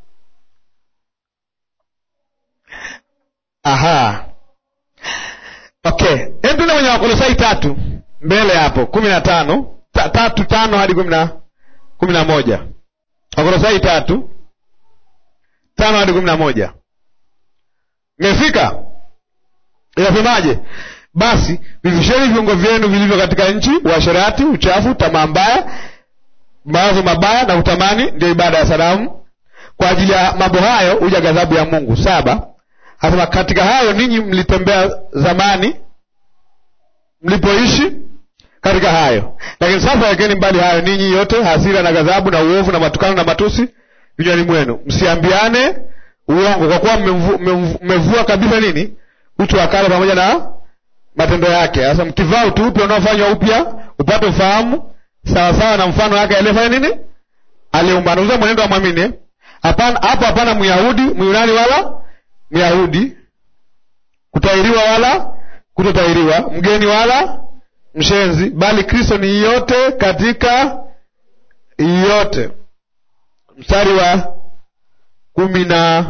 aha okay hem tuende kwenye wakolosai tatu mbele hapo kumi na tano ta, tatu tano hadi kumi na kumi na moja wakolosai tatu tano hadi kumi na moja mmefika inasemaje basi vivisheni viungo vyenu vilivyo katika nchi uasherati uchafu tamaa mbaya mawazo mabaya na utamani ndio ibada ya sanamu kwa ajili ya mambo hayo huja ghadhabu ya mungu saba Anasema katika hayo ninyi mlitembea zamani mlipoishi katika hayo, lakini sasa wekeni mbali hayo ninyi yote, hasira na ghadhabu na uovu na matukano na matusi vinywani mwenu, msiambiane uongo, kwa kuwa mmemvu- mmemvu- mmevua kabisa nini utu wa kale pamoja na matendo yake. Sasa mkivaa utu upya unaofanywa upya upate ufahamu sawasawa na mfano wake aliyefanya nini, aliumba. Nauza mwenendo wa mwamini eh? hapana, hapo hapana Myahudi Myunani wala Myahudi, kutahiriwa wala kutotahiriwa, mgeni wala mshenzi, bali Kristo ni yote katika yote. Mstari wa kumi na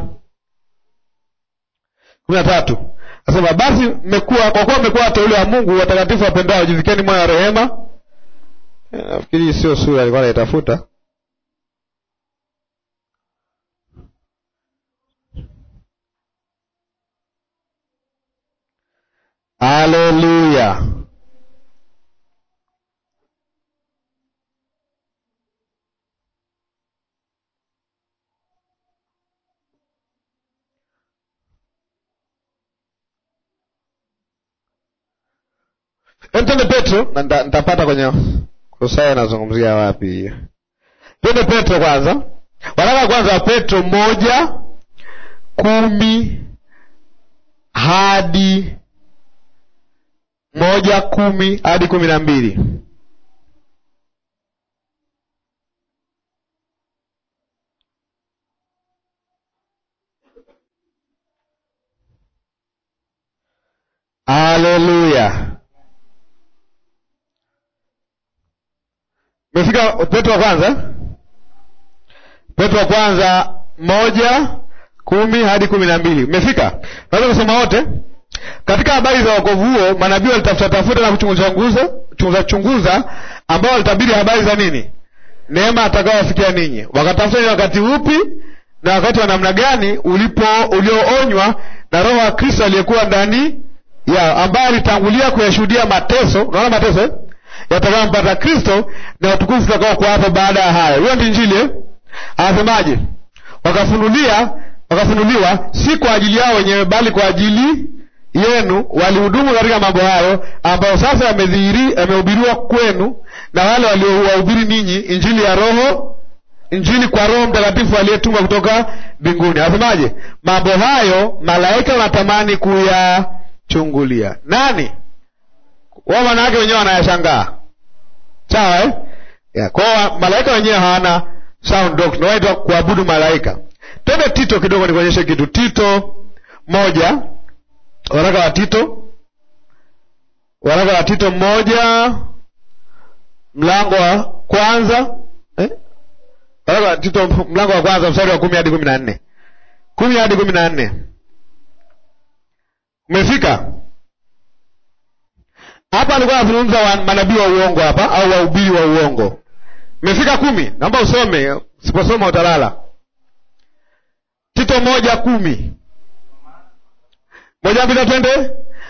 kumi na tatu nasema basi mmekuwa kwa kuwa mmekuwa wateule wa Mungu watakatifu wapendao, jivikeni moyo wa rehema. Eh, Nafikiri hii sio sura alikuwa anaitafuta. Haleluya! Twende Petro na nita- nitapata kwenye Kolosai anazungumzia wapi hiyo. Twende Petro kwanza, waraka kwanza wa Petro moja kumi hadi moja kumi hadi kumi na mbili. Haleluya! Umefika Petro wa kwanza, Petro wa kwanza moja kumi hadi kumi na mbili. Umefika? Naweza kusoma wote. Katika habari za wokovu huo manabii walitafuta tafuta na kuchunguza chunguza chunguza chunguza, ambao walitabiri habari za nini? Neema atakayowafikia ninyi. Wakatafuta ni wakati upi na wakati wa namna gani ulipo ulioonywa na Roho wa Kristo aliyekuwa ndani yao, ambaye alitangulia kuyashuhudia mateso. Unaona mateso eh? yatakayompata Kristo na utukufu utakao kuwapo baada ya hayo. Hiyo ndi Injili eh? Anasemaje? Wakafunulia wakafunuliwa si kwa ajili yao wenyewe, bali kwa ajili yenu walihudumu katika mambo hayo ambayo sasa yamedhihiri yamehubiriwa kwenu na wale waliowahubiri ninyi injili ya Roho, injili kwa Roho Mtakatifu aliyetumwa kutoka mbinguni. Anasemaje? Mambo hayo malaika wanatamani kuyachungulia. Nani wao? Maana yake wenyewe wanayashangaa, sawa eh? yeah. Kwao malaika wenyewe hawana sound doctrine, wanaitwa kuabudu malaika. Twende Tito kidogo nikuonyeshe kitu. Tito moja waraka wa Tito, waraka wa Tito moja mlango wa kwanza eh? waraka wa Tito mlango wa kwanza mstari wa kumi hadi kumi na nne kumi hadi kumi na nne Umefika hapa? Alikuwa anazungumza wa manabii wa uongo hapa, au wahubiri wa uongo. Umefika kumi? Naomba usome, siposoma utalala. Tito moja kumi moja mbili twende.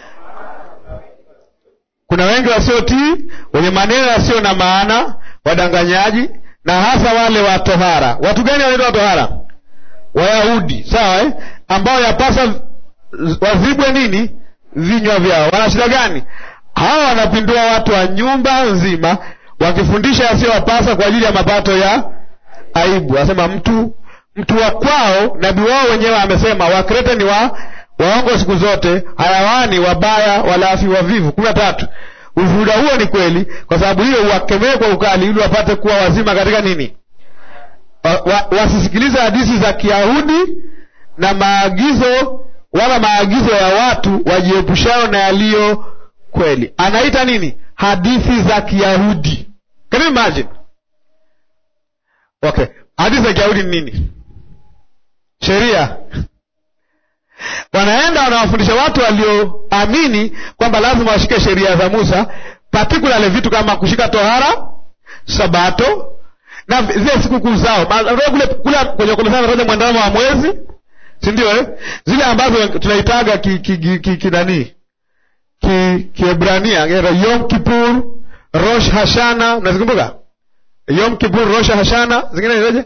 Kuna wengi wasiotii, wenye maneno yasiyo na maana, wadanganyaji, na hasa wale wa tohara. Watu gani wanaitwa tohara? Wayahudi, sawa eh? ambao yapasa wazibwe nini vinywa vyao. Wana shida gani? Hawa wanapindua watu wa nyumba nzima, wakifundisha yasiyowapasa kwa ajili ya mapato ya aibu. Anasema mtu mtu wa kwao, nabii wao wenyewe amesema, Wakrete ni wa waongo siku zote, hayawani, wabaya, walafi, wavivu. kumi na tatu. Ushuhuda huo ni kweli, kwa sababu hiyo uwakemee kwa ukali, ili wapate kuwa wazima katika nini, wa, wa, wasisikilize hadithi za Kiyahudi na maagizo wala maagizo ya watu wajiepushao na yaliyo kweli. Anaita nini? Hadithi za Kiyahudi. Can you imagine? Okay, hadithi za Kiyahudi ni nini? Sheria wanaenda wanawafundisha watu walioamini kwamba lazima washike sheria za Musa, particularly vitu kama kushika tohara, Sabato na zile sikukuu zao kule kule kwenye Kolosai anataja mwandamo wa mwezi, si ndio eh? Zile ambazo tunaitaga ki ki ki, ki, ki nani ki Kiebrania Yom Kippur, Rosh Hashana, unazikumbuka? Yom Kippur, Rosh Hashana, zingine nileje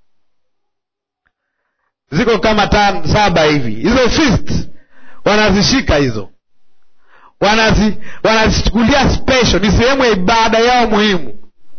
ziko kama tan saba hivi. Hizo feast wanazishika hizo, wanazi wanazichukulia special, ni sehemu ya ibada yao muhimu.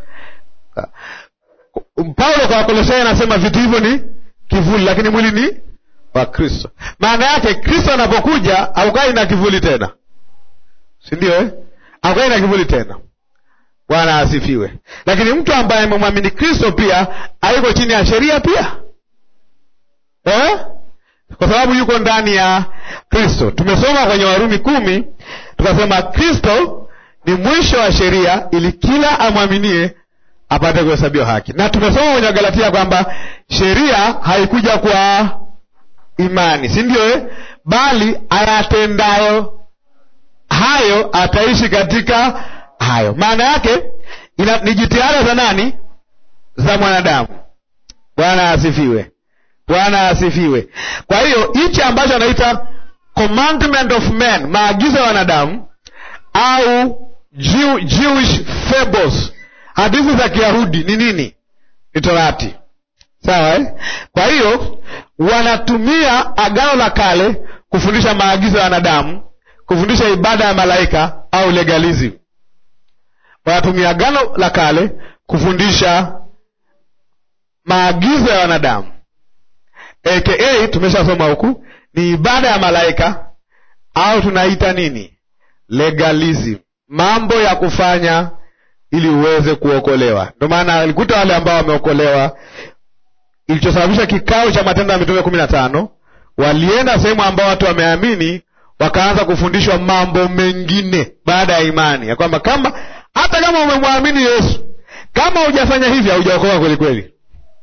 Paulo kwa Wakolosai anasema vitu hivyo ni kivuli, lakini mwili ni wa Kristo. Maana yake Kristo anapokuja haukai na kivuli tena, si ndio eh? Haukai na kivuli tena. Bwana asifiwe. Lakini mtu ambaye amemwamini Kristo pia hayuko chini ya sheria pia Eh? Kwa sababu yuko ndani ya Kristo. Tumesoma kwenye Warumi kumi tukasema Kristo ni mwisho wa sheria ili kila amwaminie apate kuhesabiwa haki, na tumesoma kwenye Galatia kwamba sheria haikuja kwa imani, si ndio eh? Bali ayatendayo hayo ataishi katika hayo. Maana yake ina, ni jitihada za nani? Za mwanadamu. Bwana asifiwe. Bwana asifiwe. Kwa hiyo hichi ambacho anaita commandment of men, maagizo ya wanadamu au Jew, Jewish fables, hadithi za Kiyahudi ni nini? Ni Torati, sawa eh? Kwa hiyo wanatumia Agano la Kale kufundisha maagizo ya wanadamu kufundisha ibada ya malaika au legalism wanatumia agano la kale kufundisha maagizo ya wanadamu aka tumeshasoma huku ni ibada ya malaika au tunaita nini legalism mambo ya kufanya ili uweze kuokolewa ndio maana alikuta wale ambao wameokolewa ilichosababisha kikao cha matendo ya mitume kumi na tano walienda sehemu ambao watu wameamini wakaanza kufundishwa mambo mengine baada ya imani ya kwamba kama hata kama umemwamini yesu kama hujafanya hivi haujaokoka kweli kweli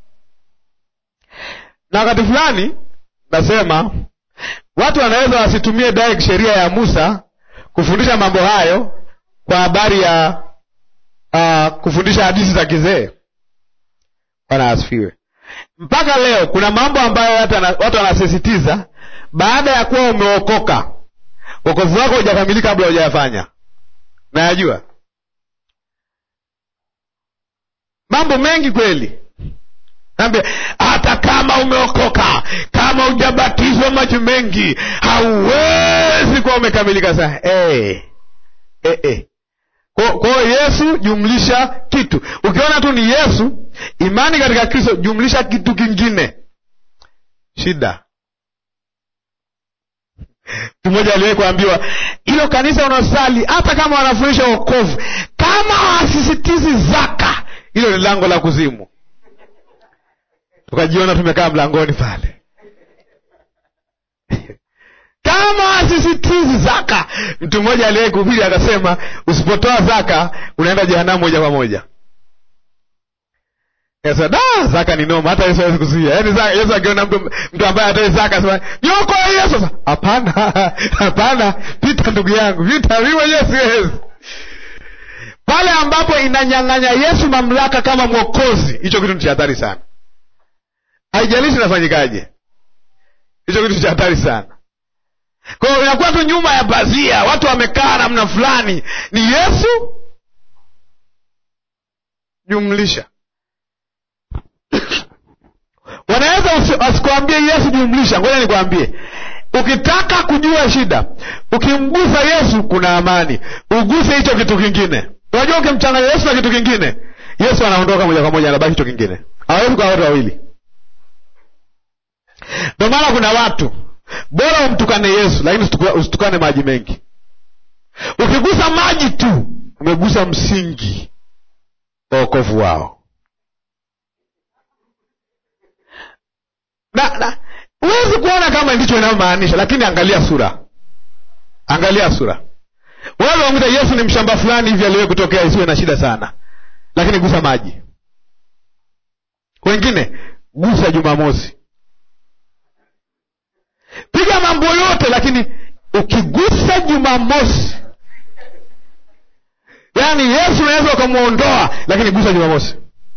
na wakati fulani nasema watu wanaweza wasitumie direct sheria ya musa kufundisha mambo hayo kwa habari ya uh, kufundisha hadithi za kizee bwana asifiwe mpaka leo kuna mambo ambayo watu wanasisitiza baada ya kuwa umeokoka wokovu wako hujakamilika kabla hujayafanya nayajua mambo mengi kweli Nambe, hata kama umeokoka kama hujabatizwa maji mengi hauwezi kuwa umekamilika sana hey. hey, hey. kwa hiyo yesu jumlisha kitu ukiona tu ni yesu imani katika kristo jumlisha kitu kingine shida mtu mmoja aliwahi kuambiwa hilo kanisa unaosali hata kama wanafundisha wokovu kama wasisitizi zaka hilo ni lango la kuzimu tukajiona tumekaa mlangoni pale kama wasisitizi zaka mtu mmoja aliwahi kuhubiri akasema usipotoa zaka unaenda jehanamu moja kwa moja Sasa da zaka ni noma, hata Yesu hawezi kuzuia. Yaani zaka, Yesu akiona mtu mtu ambaye atoe zaka asema niokoe Yesu. Sasa hapana, hapana, pita ndugu yangu, pita, mimi mwenyewe siwezi. Pale ambapo inanyang'anya Yesu mamlaka kama mwokozi, hicho kitu ni cha hatari sana. Haijalishi inafanyikaje, hicho kitu cha hatari sana. Kwa hiyo inakuwa tu nyuma ya pazia, watu wamekaa namna fulani, ni Yesu jumlisha wanaweza wasikwambie Yesu jumlisha. Ngoja nikwambie, ukitaka kujua shida, ukimgusa Yesu kuna amani. Uguse hicho kitu kingine. Unajua, ukimchanganya Yesu na kitu kingine, Yesu anaondoka moja kwa moja, anabaki hicho kingine. Hawezi kuwa watu wawili. Ndio maana kuna watu bora umtukane Yesu, lakini usitukane maji mengi. Ukigusa maji tu, umegusa msingi wa wokovu wao. na na huwezi kuona kama ndicho inayomaanisha, lakini angalia sura, angalia sura. Wale wamwita Yesu ni mshamba fulani hivi aliwahi kutokea, isiwe na shida sana, lakini gusa maji. Wengine gusa Jumamosi, piga mambo yote, lakini ukigusa Jumamosi, yaani Yesu unaweza ukamwondoa, lakini gusa Jumamosi.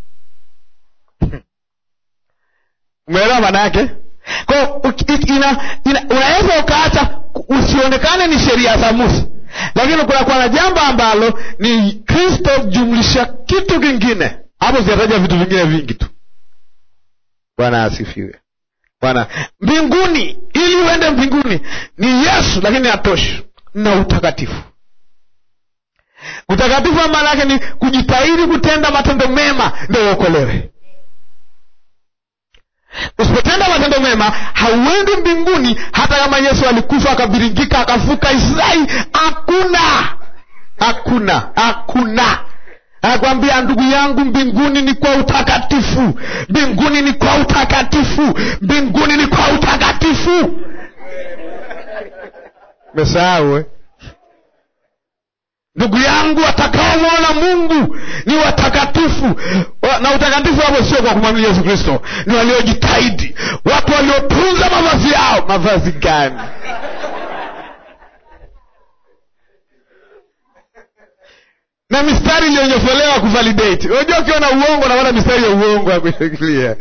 Umeelewa maana yake? Kwa unaweza ukaacha usionekane ni sheria za Musa, lakini kunakuwa na jambo ambalo ni Kristo jumlisha kitu kingine. Hapo zinataja vitu vingine vingi tu. Bwana asifiwe. Bwana mbinguni, ili uende mbinguni ni Yesu, lakini hatoshi na utakatifu. Utakatifu maana yake ni kujitahidi kutenda matendo mema ndio uokolewe. Usipotenda matendo mema hauendi mbinguni. Hata kama Yesu alikufa akabiringika akavuka Israeli, hakuna hakuna hakuna. Anakwambia ndugu yangu, mbinguni ni kwa utakatifu, mbinguni ni kwa utakatifu, mbinguni ni kwa utakatifu. Mesahau ndugu yangu, watakaomwona Mungu ni watakatifu. Na utakatifu hapo sio kwa kumwamini Yesu Kristo, ni waliojitahidi, watu waliotunza mavazi yao. Mavazi gani? na mistari iliyonyofolewa kuvalidate. Unajua, ukiona uongo naona mistari ya uongo ya kushikilia.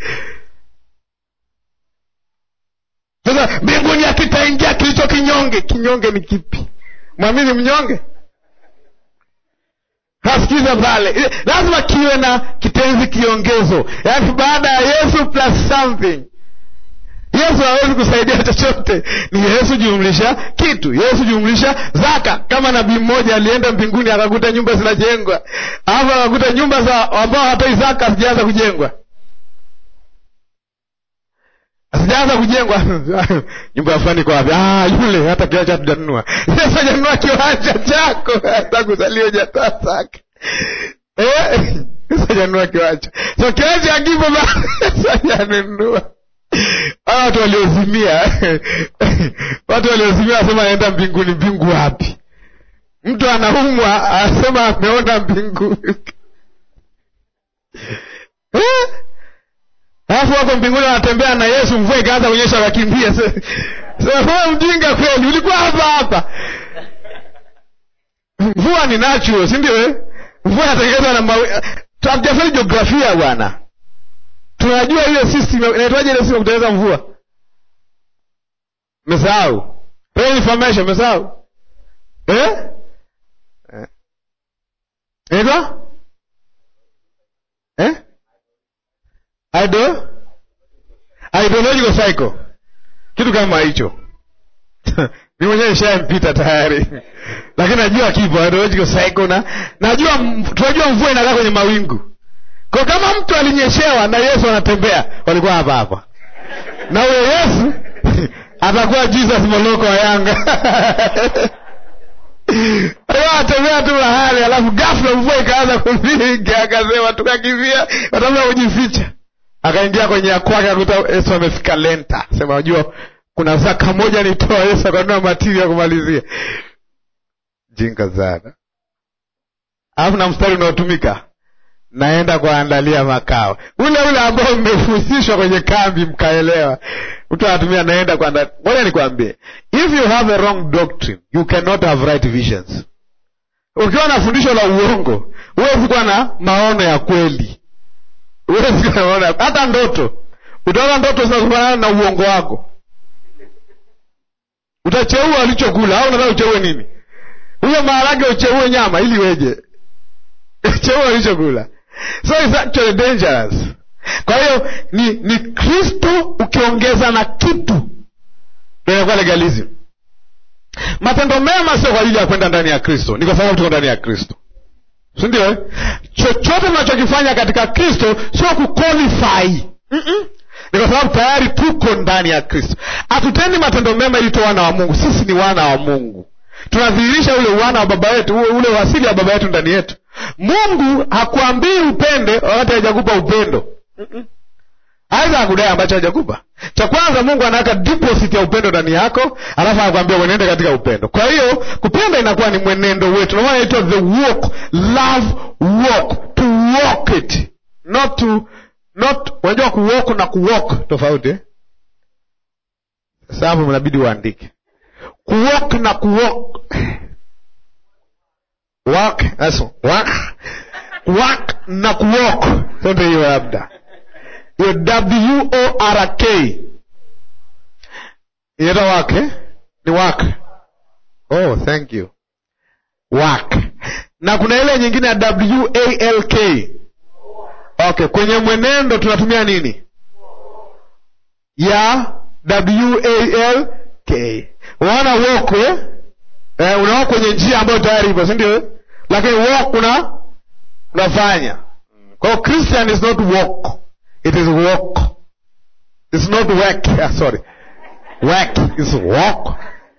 Sasa mbinguni akitaingia kilicho kinyonge. Kinyonge ni kipi? Mwamini mnyonge Hasikiza pale, lazima kiwe na kitenzi kiongezo, yaani baada ya Yesu plus something. yesu hawezi kusaidia chochote ni yesu jumlisha kitu yesu jumlisha zaka kama nabii mmoja alienda mbinguni akakuta nyumba zinajengwa alafu akakuta nyumba za ambao hatoi zaka hazijaanza kujengwa hazijaanza kujengwa nyumba ya fulani kwa wapi ah, yule hata kiwanja hatujanunua yesu hajanunua kiwanja chako hata kuzaliwa hujatoa zaka Eh, Yesu hajanunua kiwanja so kiwanja akipo bado Yesu hajanunua hawa watu waliozimia watu waliozimia wasema anaenda mbinguni mbingu wapi mtu anaumwa asema ameona mbingu Eh? alafu wako mbinguni wanatembea na yesu mvua ikaanza kuonyesha wakimbie sema mjinga kweli ulikuwa hapa hapa mvua ni natural si ndio eh? mvua inatengenezwa na mawi hatujafanya jiografia bwana tunajua ile system inaitwaje ile system kutengeneza mvua mesahau rain information mesahau eh Eh. inaitwa eh Idol? ideological cycle kitu kama hicho mi mwenyewe nishampita tayari lakini najua kipo ideological cycle na najua m- tunajua mvua inakaa kwenye mawingu kwa kama mtu alinyeshewa na yesu anatembea walikuwa hapa hapa na huyo yesu atakuwa jesus moloko wa yanga Alikuwa anatembea tu mahali alafu ghafla mvua ikaanza kupiga akasema tukakimbia watafuta kujificha akaingia kwenye ya kwake akuta yesu amefika lenta sema unajua kuna zaka moja nitoa yesu akanunua matiri ya kumalizia jinga sana alafu na mstari unaotumika naenda kuandalia makao ule ule ambao mmefusishwa kwenye kambi mkaelewa mtu anatumia naenda kuandalia ngoja nikwambie if you have a wrong doctrine you cannot have right visions ukiwa na fundisho la uongo huwezi kuwa na maono ya kweli huwezi kuwa na maono ya hata ndoto utaona ndoto zinazofanana na uongo wako utacheua ulichokula au unataka ucheue nini huyo maharage ucheue nyama ili weje cheua ulichokula so it's actually dangerous kwa hiyo ni ni kristo ukiongeza na kitu ndio inakuwa legalism matendo mema sio kwa ajili ya kwenda ndani ya kristo ni kwa sababu tuko ndani ya kristo si ndio eh? chochote tunachokifanya katika kristo sio kuqualify Mm-mm. ni kwa sababu tayari tuko ndani ya kristo hatutendi matendo mema ili tuwe wana wa mungu sisi ni wana wa mungu tunadhihirisha ule wana wa baba yetu ule- ule wasili wa baba yetu ndani yetu mungu hakuambii upende wakati hajakupa upendo Mm-mm. aidha akudai ambacho hajakupa cha kwanza mungu anaweka deposit ya upendo ndani yako alafu anakwambia mwenende katika upendo kwa hiyo kupenda inakuwa ni mwenendo wetu ndio maana inaitwa the walk love walk to walk it not to not unajua kuwalk na kuwalk tofauti eh? sasa hapo mnabidi uandike kuwalk na kuwalk walk that's walk walk na kuwalk sote hiyo labda hiyo w o r k inaitwa wak eh? ni wak oh thank you wak na kuna ile nyingine ya w a l k okay kwenye mwenendo tunatumia nini ya w a l k unaona walk eh? eh, unawalk kwenye njia ambayo tayari ipo si ndio eh? lakini walk una unafanya kwa hiyo christian is not walk it is walk it's not work ah, sorry work is walk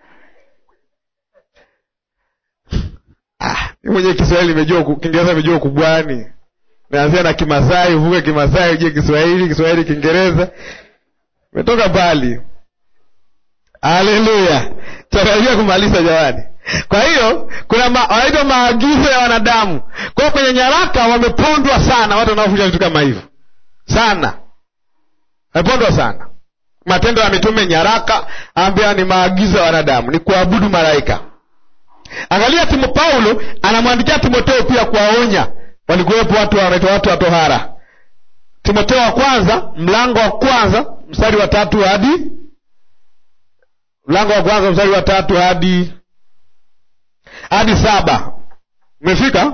ah, mi mwenyewe kiswahili imejua ku- kiingereza imejua ukubwani meanzia na kimasai uvuke kimasai uje kiswahili kiswahili kiingereza imetoka mbali haleluya tarajia kumaliza jamani kwa hiyo kuna ma, wanaitwa maagizo ya wanadamu kwa hiyo kwenye nyaraka wamepondwa sana watu wanaofundisha vitu kama hivyo sana wamepondwa sana matendo ya mitume nyaraka ambia ni maagizo ya wanadamu ni kuabudu malaika angalia timo paulo anamwandikia timoteo pia kuwaonya walikuwepo watu wanaitwa watu wa tohara timoteo wa kwanza mlango wa kwanza mstari wa tatu hadi mlango wa kwanza mstari wa tatu hadi hadi saba umefika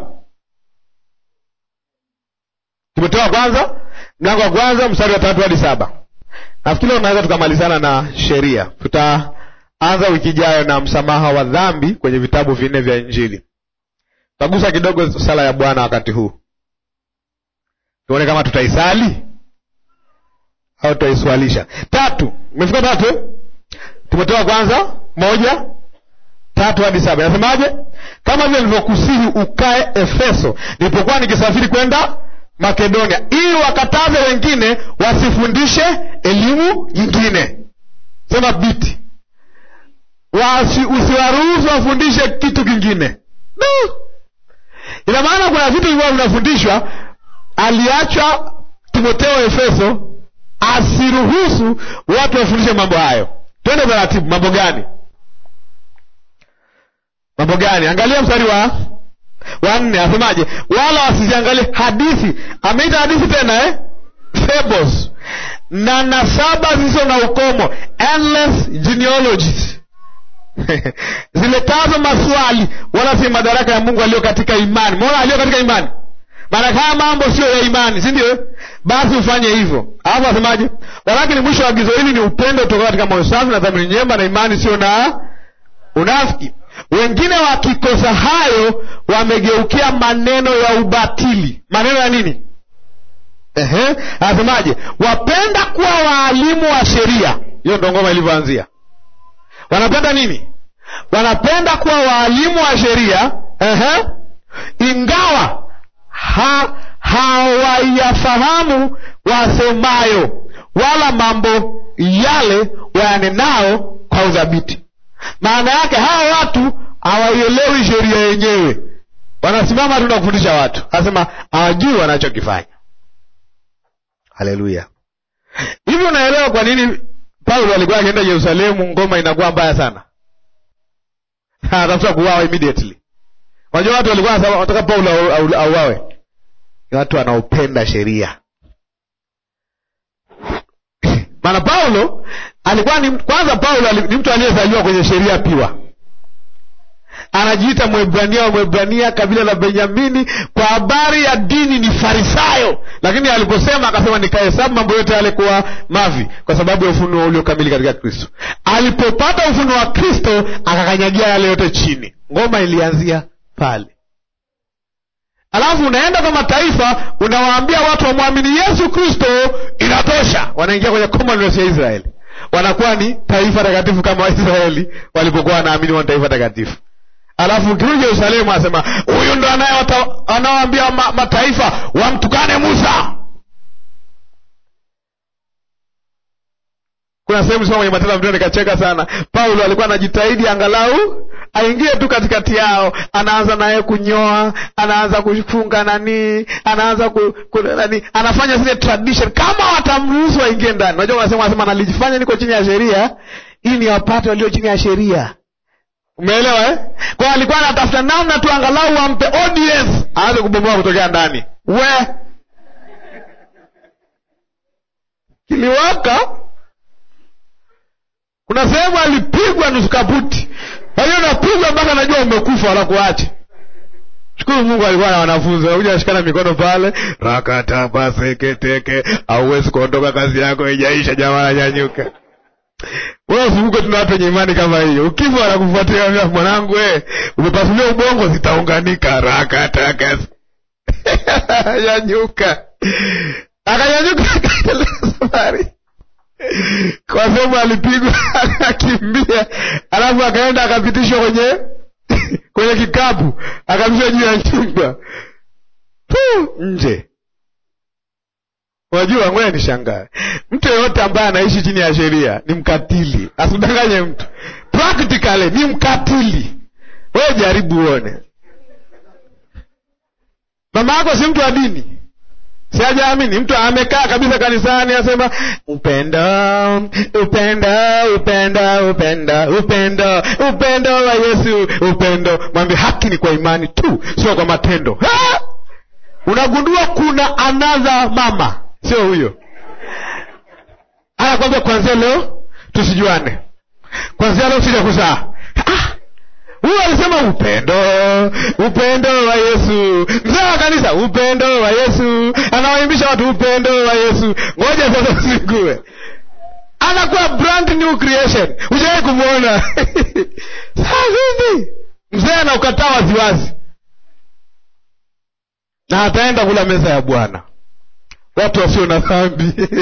timoteo wa kwanza mlango wa kwanza mstari wa tatu hadi saba nafikiri unaweza tukamalizana na sheria tutaanza wiki ijayo na msamaha wa dhambi kwenye vitabu vinne vya injili tutagusa kidogo sala ya bwana wakati huu tuone kama tutaisali au tutaiswalisha tatu umefika tatu eh? timotheo wa kwanza moja tatu hadi saba inasemaje kama vile nilivyokusihi ukae efeso nilipokuwa nikisafiri kwenda makedonia ili wakataze wengine wasifundishe elimu nyingine sema biti Wasi, usiwaruhusu wafundishe kitu kingine no. ina maana kuna vitu vilikuwa vinafundishwa aliachwa timotheo efeso asiruhusu watu wafundishe mambo hayo twende taratibu mambo gani mambo gani angalia mstari wa wanne asemaje wala wasiziangalie hadithi ameita hadithi tena eh? fables na nasaba zisizo na ukomo endless genealogies ziletazo maswali wala si madaraka ya mungu aliyo katika imani mona aliyo katika imani maana kama mambo sio ya imani si ndio basi ufanye hivyo alafu asemaje walakini mwisho wa agizo hili ni upendo kutoka katika moyo safi na dhamiri njema na imani sio na unafiki wengine wakikosa hayo wamegeukia maneno ya ubatili maneno ya nini Ehe, anasemaje wapenda kuwa waalimu wa sheria hiyo ndo ngoma ilivyoanzia wanapenda nini wanapenda kuwa waalimu wa sheria Ehe, ingawa ha, hawayafahamu wasemayo wala mambo yale wayanenao kwa udhabiti maana yake hawa watu hawaielewi sheria yenyewe wanasimama tu na kufundisha watu anasema hawajui wanachokifanya haleluya hivi unaelewa kwa nini paulo alikuwa akienda yerusalemu ngoma inakuwa mbaya sana anatafuta kuwawa immediately unajua watu walikuwa wanataka paulo auawe ni watu wanaopenda sheria maana paulo alikuwa ni kwanza paulo ni mtu aliyezaliwa kwenye sheria piwa anajiita mwebrania wa mwebrania kabila la benyamini kwa habari ya dini ni farisayo lakini aliposema akasema nikahesabu mambo yote yale kuwa mavi kwa sababu ya ufunuo uliokamili katika kristo alipopata ufunuo wa kristo akakanyagia yale yote chini ngoma ilianzia pale alafu unaenda kwa mataifa unawaambia watu wamwamini yesu kristo inatosha wanaingia kwenye commonwealth ya israeli wanakuwa ni taifa takatifu kama waisraeli walipokuwa wanaamini wa taifa takatifu alafu ukirudi yerusalemu anasema huyu ndo anawaambia ma, mataifa wamtukane musa kuna sehemu soma kwenye matendo ya mitume nikacheka sana paulo alikuwa anajitahidi angalau aingie tu katikati yao anaanza naye kunyoa anaanza kufunga nanii anaanza ku, ku, nani anafanya zile tradition kama watamruhusu waingie ndani unajua wanasema wanasema nalijifanya niko chini ya sheria ili ni wapate walio chini ya sheria umeelewa eh? kwao alikuwa anatafuta namna tu angalau wampe audience aanze kubomoa kutokea ndani we kiliwaka kuna sehemu alipigwa nusu kaputi kwa hiyo napigwa mpaka najua umekufa wala kuache shukuru mungu alikuwa na wanafunzi wanakuja nashikana mikono pale rakatapaseketeke auwezi kuondoka kazi yako ijaisha jamaa nyanyuka wewe usivuke tuna watu wenye imani kama hiyo ukifa wanakufuatia mwanangu we umepasulia ubongo zitaunganika rakataka nyanyuka akanyanyuka akaendelea safari kwa sababu alipigwa akakimbia alafu akaenda akapitishwa kwenye kwenye kikapu akapitishwa juu ya nyumba nje unajua ngoja nishangae mtu yeyote ambaye anaishi chini ya sheria ni mkatili asidanganye mtu practically ni mkatili wewe jaribu uone mama yako si mtu wa dini siajaamini mtu amekaa kabisa kanisani asema upendo upendo upendo upendo upendo upendo wa yesu upendo mwambie haki ni kwa imani tu sio kwa matendo ha! unagundua kuna anadha mama sio huyo anakwambia kwanzia leo tusijuane kwanzia leo sija kuzaa huyo alisema upendo upendo wa yesu mzee wa kanisa upendo wa yesu anawaimbisha watu upendo wa yesu ngoja sasa usigue anakuwa brand new creation ushawai kumwona saa vipi mzee anaukataa waziwazi na ataenda kula meza ya bwana watu wasio na dhambi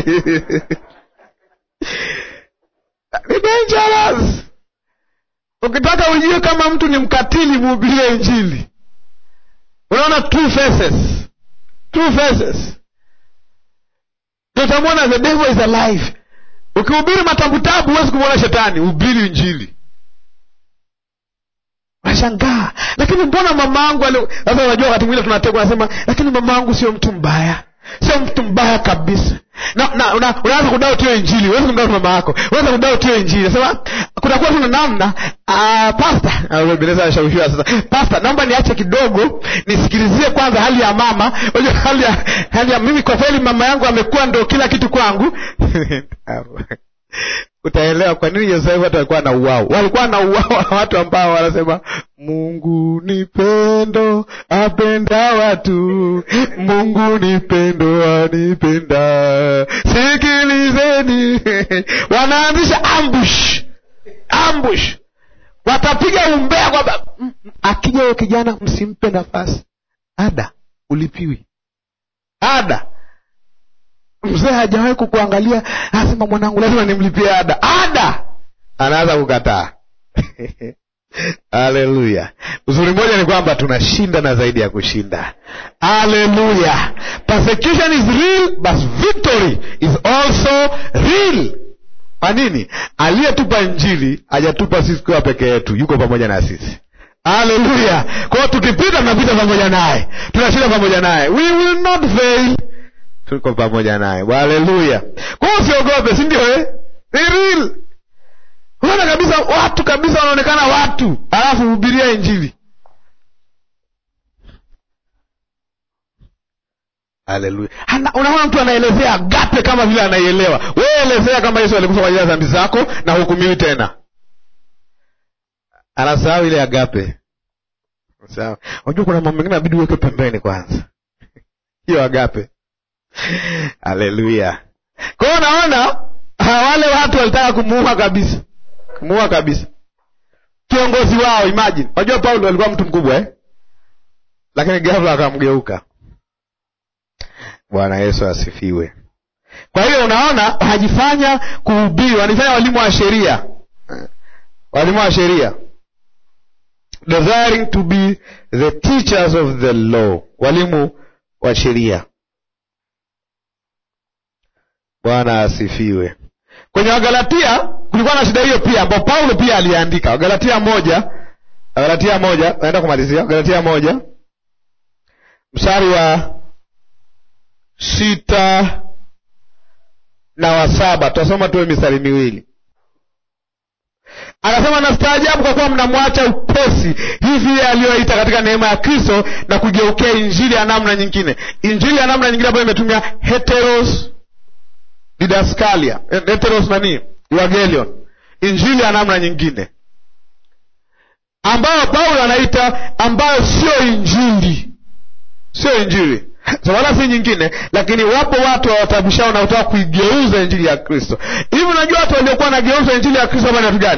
ni dangerous ukitaka ujue kama mtu ni mkatili muhubirie injili unaona two faces two faces tutamwona the devil is alive ukihubiri matambutabu huwezi kumwona shetani hubiri injili nashangaa lakini mbona mama angu sasa unajua wakati mwingine tunategwa nasema lakini mama angu sio mtu mbaya sio mtu mbaya kabisa na, na una, unaanza kudao tuyo injili uwezi kumdao mama yako unaweza kudao tuyo injili nasema kunakuwa tuna namna uh, pasta beleza anashawishiwa sasa pasta naomba niache kidogo nisikilizie kwanza hali ya mama unajua hali ya, hali ya mimi kwa kweli mama yangu amekuwa ndo kila kitu kwangu utaelewa kwa nini yosefu watu walikuwa na uwao walikuwa na uwao watu ambao wanasema mungu ni pendo apenda watu mungu ni pendo anipenda sikilizeni wanaanzisha ambush ambush watapiga umbea kwamba akija huyo kijana msimpe nafasi ada ulipiwi ada mzee hajawahi kukuangalia anasema mwanangu lazima nimlipie ada ada anaanza kukataa haleluya uzuri mmoja ni kwamba tunashinda na zaidi ya kushinda haleluya persecution is real but victory is also real kwa nini aliyetupa injili hajatupa sisi kuwa peke yetu yuko pamoja na sisi haleluya kwao tukipita tunapita pamoja naye tunashinda pamoja naye we will not fail tuko pamoja naye haleluya kwao usiogope si ndio eh? ni real unaona kabisa watu kabisa wanaonekana watu alafu hubiria injili haleluya unaona mtu anaelezea agape kama vile anaielewa wewe elezea kama yesu alikufa kwa ajili ya dhambi zako na hukumiwi tena anasahau ile agape sawa unajua kuna mambo mengine abidi uweke pembeni kwanza hiyo agape haleluya kwa hiyo unaona wale watu walitaka kumuua kabisa kumuua kabisa kiongozi wao imagine unajua paulo alikuwa mtu mkubwa eh? lakini ghafla akamgeuka bwana yesu asifiwe kwa hiyo unaona wanajifanya kuhubiri wanajifanya walimu wa sheria walimu wa sheria desiring to be the teachers of the law walimu wa sheria bwana asifiwe kwenye wagalatia kulikuwa na shida hiyo pia ambao paulo pia aliandika wagalatia moja wagalatia moja naenda kumalizia wagalatia moja mstari wa sita na wa saba tutasoma tuwe mistari miwili akasema nastaajabu kwa kuwa mnamwacha upesi hivi aliyoita katika neema ya kristo na kugeukea injili ya namna nyingine injili ya namna nyingine ambayo imetumia heteros didaskalia heteros nani evangelion injili ya namna nyingine ambayo paulo anaita ambayo sio injili sio injili so wala si nyingine lakini wapo watu wawatabishao na kutaka kuigeuza injili ya kristo hivi unajua watu waliokuwa wanageuza injili ya kristo hapa ni watu gani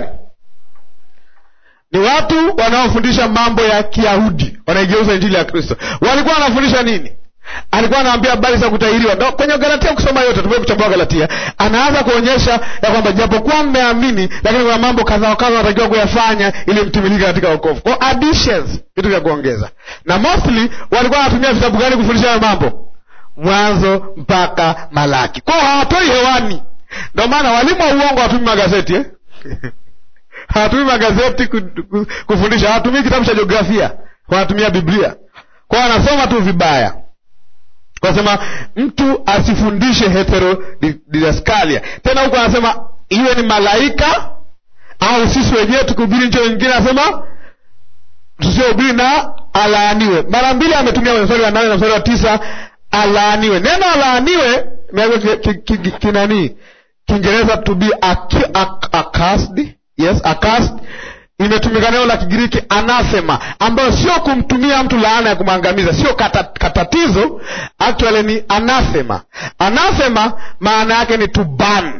ni watu wanaofundisha mambo ya kiyahudi wanaigeuza injili ya kristo walikuwa wanafundisha nini alikuwa anaambia habari za kutahiriwa no, kwenye galatia kusoma yote tumee kuchambua galatia anaanza kuonyesha ya kwamba japokuwa mmeamini lakini kuna mambo kadha wakadha wanatakiwa kuyafanya ili mtimilike katika wokovu kwa additions vitu vya kuongeza na mostly walikuwa wanatumia vitabu gani kufundisha hayo mambo mwanzo mpaka malaki kwao hawatoi hewani ndio maana walimu wa uongo hawatumi magazeti eh? hawatumii magazeti kufundisha hawatumii kitabu cha jiografia wanatumia biblia kwao wanasoma tu vibaya kasema mtu asifundishe heterodidaskalia tena huko anasema iwe ni malaika au sisi wenyewe tukihubiri ncho nyingine anasema tusiohubiri na alaaniwe mara mbili ametumia kwenye mstari wa nane na mstari wa tisa alaaniwe neno alaaniwe kinanii kiingereza to be accursed yes accursed imetumika neno la kigiriki anathema ambayo sio kumtumia mtu laana ya kumwangamiza sio kata, katatizo actually ni anathema anathema maana yake ni to ban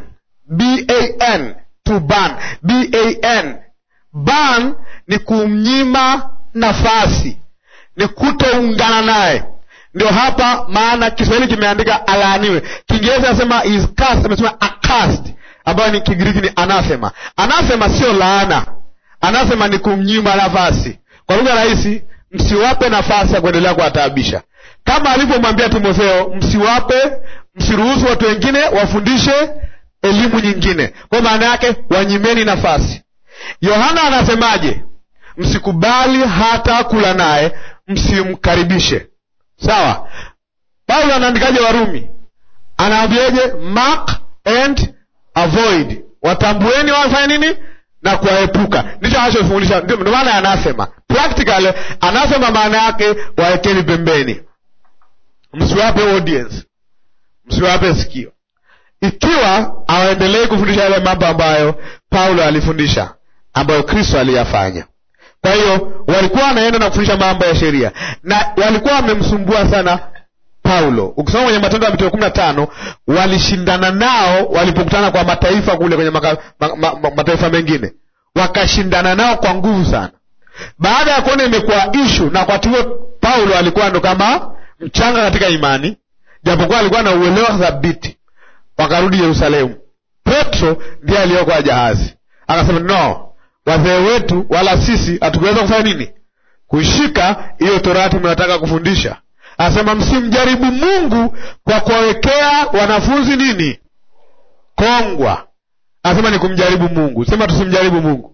ban to ban ban ban ni kumnyima nafasi ni kutoungana naye ndio hapa maana kiswahili kimeandika alaaniwe kiingereza nasema is cast amesema acast ambayo ni kigiriki ni anathema anathema sio laana anathema ni kumnyima nafasi kwa lugha rahisi msiwape nafasi ya kuendelea kuwataabisha kama alivyomwambia timotheo msiwape msiruhusu watu wengine wafundishe elimu nyingine kwa maana yake wanyimeni nafasi yohana anasemaje msikubali hata kula naye msimkaribishe sawa paulo anaandikaje warumi anaambiaje mark and avoid watambueni wafanye nini na kuwaepuka ndicho anachofundisha ndio maana anasema practically anasema maana yake waekeni pembeni msiwape audience msiwape sikio ikiwa hawaendelei kufundisha yale mambo ambayo paulo alifundisha ambayo kristo aliyafanya kwa hiyo walikuwa wanaenda na kufundisha mambo ya sheria na walikuwa wamemsumbua sana paulo ukisoma kwenye matendo ya mitume kumi na tano walishindana nao walipokutana kwa mataifa kule kwenye maka, ma, ma, ma, mataifa mengine wakashindana nao kwa nguvu sana baada ya kuona imekuwa ishu na wakati huo paulo alikuwa ndo kama mchanga katika imani japokuwa alikuwa na uelewa thabiti wakarudi yerusalemu petro ndiye aliyokoa jahazi akasema no wazee wetu wala sisi hatukuweza kufanya nini kuishika hiyo torati mnataka kufundisha anasema msimjaribu mungu kwa kuwawekea wanafunzi nini kongwa anasema ni kumjaribu mungu sema tusimjaribu mungu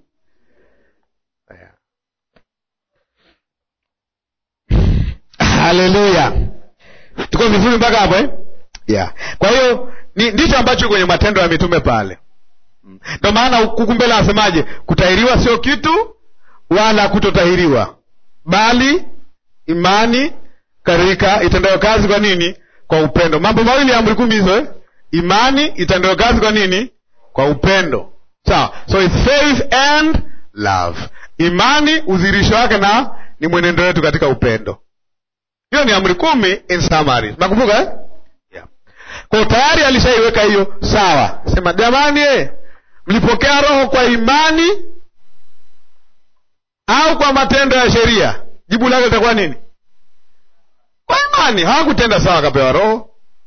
haleluya tuko vizuri mpaka hapo eh? yeah. kwa hiyo ni, ndicho ambacho kwenye matendo ya mitume pale ndo maana huku mbele anasemaje kutahiriwa sio kitu wala kutotahiriwa bali imani katika itendayo kazi kwa nini kwa upendo mambo mawili ya amri kumi hizo eh? imani itendayo kazi kwa nini kwa upendo sawa so it's faith and love imani udhirisho wake na ni mwenendo wetu katika upendo hiyo ni amri kumi in summary nakumbuka eh? yeah. kwa tayari alishaiweka hiyo sawa sema jamani eh, mlipokea roho kwa imani au kwa matendo ya sheria jibu lake litakuwa nini kwa imani hawakutenda sawa akapewa roho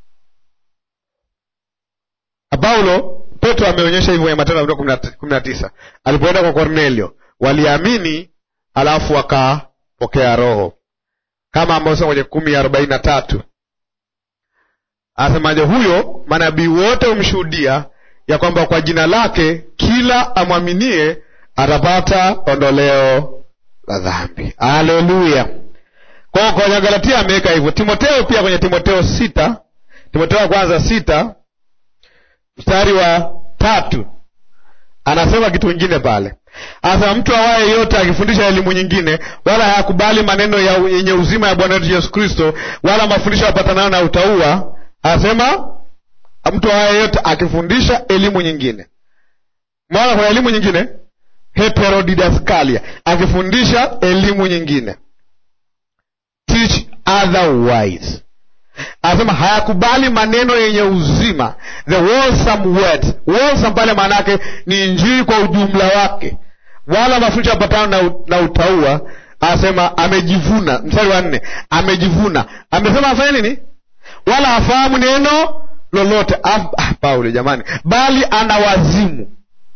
paulo petro ameonyesha hivyo kwenye matendo ya mitume kumi na tisa alipoenda kwa kornelio waliamini alafu wakapokea roho kama ambao kwenye kumi arobaini na tatu anasemaje huyo manabii wote humshuhudia ya kwamba kwa jina lake kila amwaminie atapata ondoleo la dhambi haleluya kwao kwenye galatia ameweka hivyo timoteo pia kwenye timoteo sita timoteo wa kwanza sita mstari wa tatu anasema kitu kingine pale anasema mtu awaye yote akifundisha elimu nyingine wala hayakubali maneno ya yenye uzima ya bwana wetu yesu kristo wala mafundisho yapatanayo na utaua anasema mtu awaye yote akifundisha elimu nyingine mwana kuna elimu nyingine heterodidaskalia akifundisha elimu nyingine teach otherwise anasema hayakubali maneno yenye uzima the wholesome words wholesome pale maana yake ni injili kwa ujumla wake wala mafundisho yapatano na, na utaua anasema amejivuna mstari wa nne amejivuna amesema afanye nini wala hafahamu neno lolote ah, ah, paulo jamani bali ana wazimu